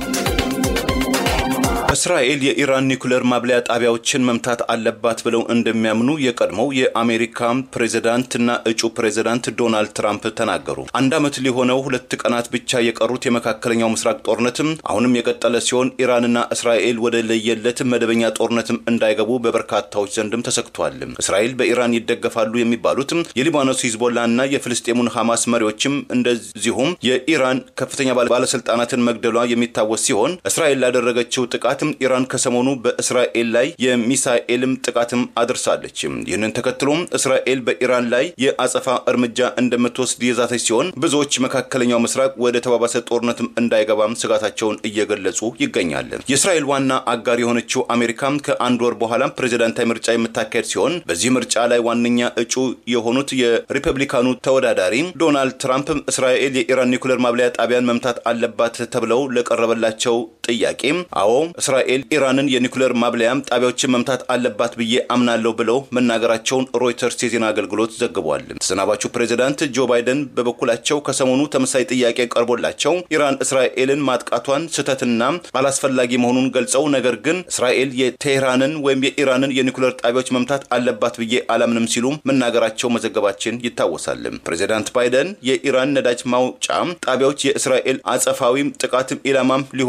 እስራኤል የኢራን ኒኩሌር ማብለያ ጣቢያዎችን መምታት አለባት ብለው እንደሚያምኑ የቀድሞው የአሜሪካ ፕሬዚዳንትና እጩ ፕሬዚዳንት ዶናልድ ትራምፕ ተናገሩ። አንድ ዓመት ሊሆነው ሁለት ቀናት ብቻ የቀሩት የመካከለኛው ምስራቅ ጦርነትም አሁንም የቀጠለ ሲሆን ኢራንና እስራኤል ወደ ለየለት መደበኛ ጦርነትም እንዳይገቡ በበርካታዎች ዘንድም ተሰግቷል። እስራኤል በኢራን ይደገፋሉ የሚባሉት የሊባኖስ ሂዝቦላ እና የፍልስጤሙን ሐማስ መሪዎችም እንደዚሁም የኢራን ከፍተኛ ባለስልጣናትን መግደሏ የሚታወስ ሲሆን እስራኤል ላደረገችው ጥቃት ኢራን ከሰሞኑ በእስራኤል ላይ የሚሳኤልም ጥቃትም አድርሳለች። ይህንን ተከትሎም እስራኤል በኢራን ላይ የአጸፋ እርምጃ እንደምትወስድ የዛተች ሲሆን ብዙዎች መካከለኛው ምስራቅ ወደ ተባባሰ ጦርነትም እንዳይገባም ስጋታቸውን እየገለጹ ይገኛል። የእስራኤል ዋና አጋር የሆነችው አሜሪካም ከአንድ ወር በኋላ ፕሬዚዳንታዊ ምርጫ የምታካሄድ ሲሆን በዚህ ምርጫ ላይ ዋነኛ እጩ የሆኑት የሪፐብሊካኑ ተወዳዳሪ ዶናልድ ትራምፕ እስራኤል የኢራን ኒኩሌር ማብለያ ጣቢያን መምታት አለባት ተብለው ለቀረበላቸው ጥያቄ አዎ እስራኤል ኢራንን የኒኩሌር ማብለያም ጣቢያዎችን መምታት አለባት ብዬ አምናለሁ ብለው መናገራቸውን ሮይተርስ የዜና አገልግሎት ዘግቧል። ተሰናባቹ ፕሬዚዳንት ጆ ባይደን በበኩላቸው ከሰሞኑ ተመሳሳይ ጥያቄ ቀርቦላቸው ኢራን እስራኤልን ማጥቃቷን ስህተትና አላስፈላጊ መሆኑን ገልጸው ነገር ግን እስራኤል የቴህራንን ወይም የኢራንን የኒኩሌር ጣቢያዎች መምታት አለባት ብዬ አላምንም ሲሉ መናገራቸው መዘገባችን ይታወሳል። ፕሬዚዳንት ባይደን የኢራን ነዳጅ ማውጫ ጣቢያዎች የእስራኤል አጸፋዊ ጥቃት ኢላማም ሊሆኑ እንደ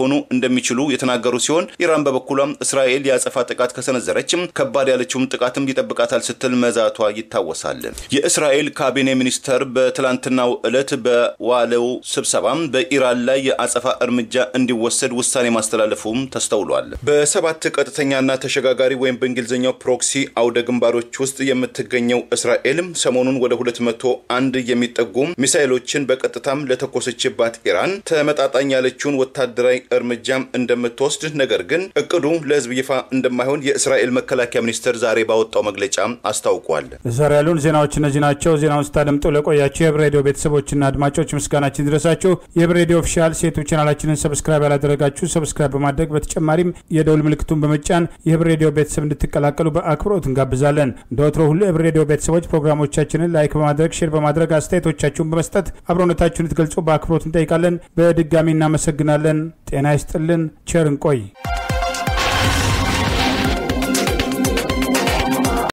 እንደሚችሉ የተናገሩ ሲሆን ኢራን በበኩሏም እስራኤል የአጸፋ ጥቃት ከሰነዘረችም ከባድ ያለችውም ጥቃትም ይጠብቃታል ስትል መዛቷ ይታወሳል። የእስራኤል ካቢኔ ሚኒስተር በትላንትናው ዕለት በዋለው ስብሰባ በኢራን ላይ የአጸፋ እርምጃ እንዲወሰድ ውሳኔ ማስተላለፉም ተስተውሏል። በሰባት ቀጥተኛና ተሸጋጋሪ ወይም በእንግሊዝኛው ፕሮክሲ አውደ ግንባሮች ውስጥ የምትገኘው እስራኤል ሰሞኑን ወደ ሁለት መቶ አንድ የሚጠጉ ሚሳይሎችን በቀጥታም ለተኮሰችባት ኢራን ተመጣጣኝ ያለችውን ወታደራዊ እርምጃም እንደምትወስድ ነገር ግን እቅዱ ለሕዝብ ይፋ እንደማይሆን የእስራኤል መከላከያ ሚኒስቴር ዛሬ ባወጣው መግለጫ አስታውቋል። ዛሬ ያሉን ዜናዎች እነዚህ ናቸው። ዜናውን ስታደምጡ ለቆያቸው የህብር ሬዲዮ ቤተሰቦችና አድማጮች ምስጋናችን ድረሳችሁ። የህብር ሬዲዮ ኦፊሻል ሴቶች ቻናላችንን ሰብስክራይብ ያላደረጋችሁ ሰብስክራይብ በማድረግ በተጨማሪም የደውል ምልክቱን በመጫን የህብር ሬዲዮ ቤተሰብ እንድትቀላቀሉ በአክብሮት እንጋብዛለን። እንደ ወትሮ ሁሉ የህብር ሬዲዮ ቤተሰቦች ፕሮግራሞቻችንን ላይክ በማድረግ ሼር በማድረግ አስተያየቶቻችሁን በመስጠት አብሮነታችሁን ልትገልጹ በአክብሮት እንጠይቃለን። በድጋሚ እናመሰግናለን። ጤና ይስጥልን። ቸር እንቆይ።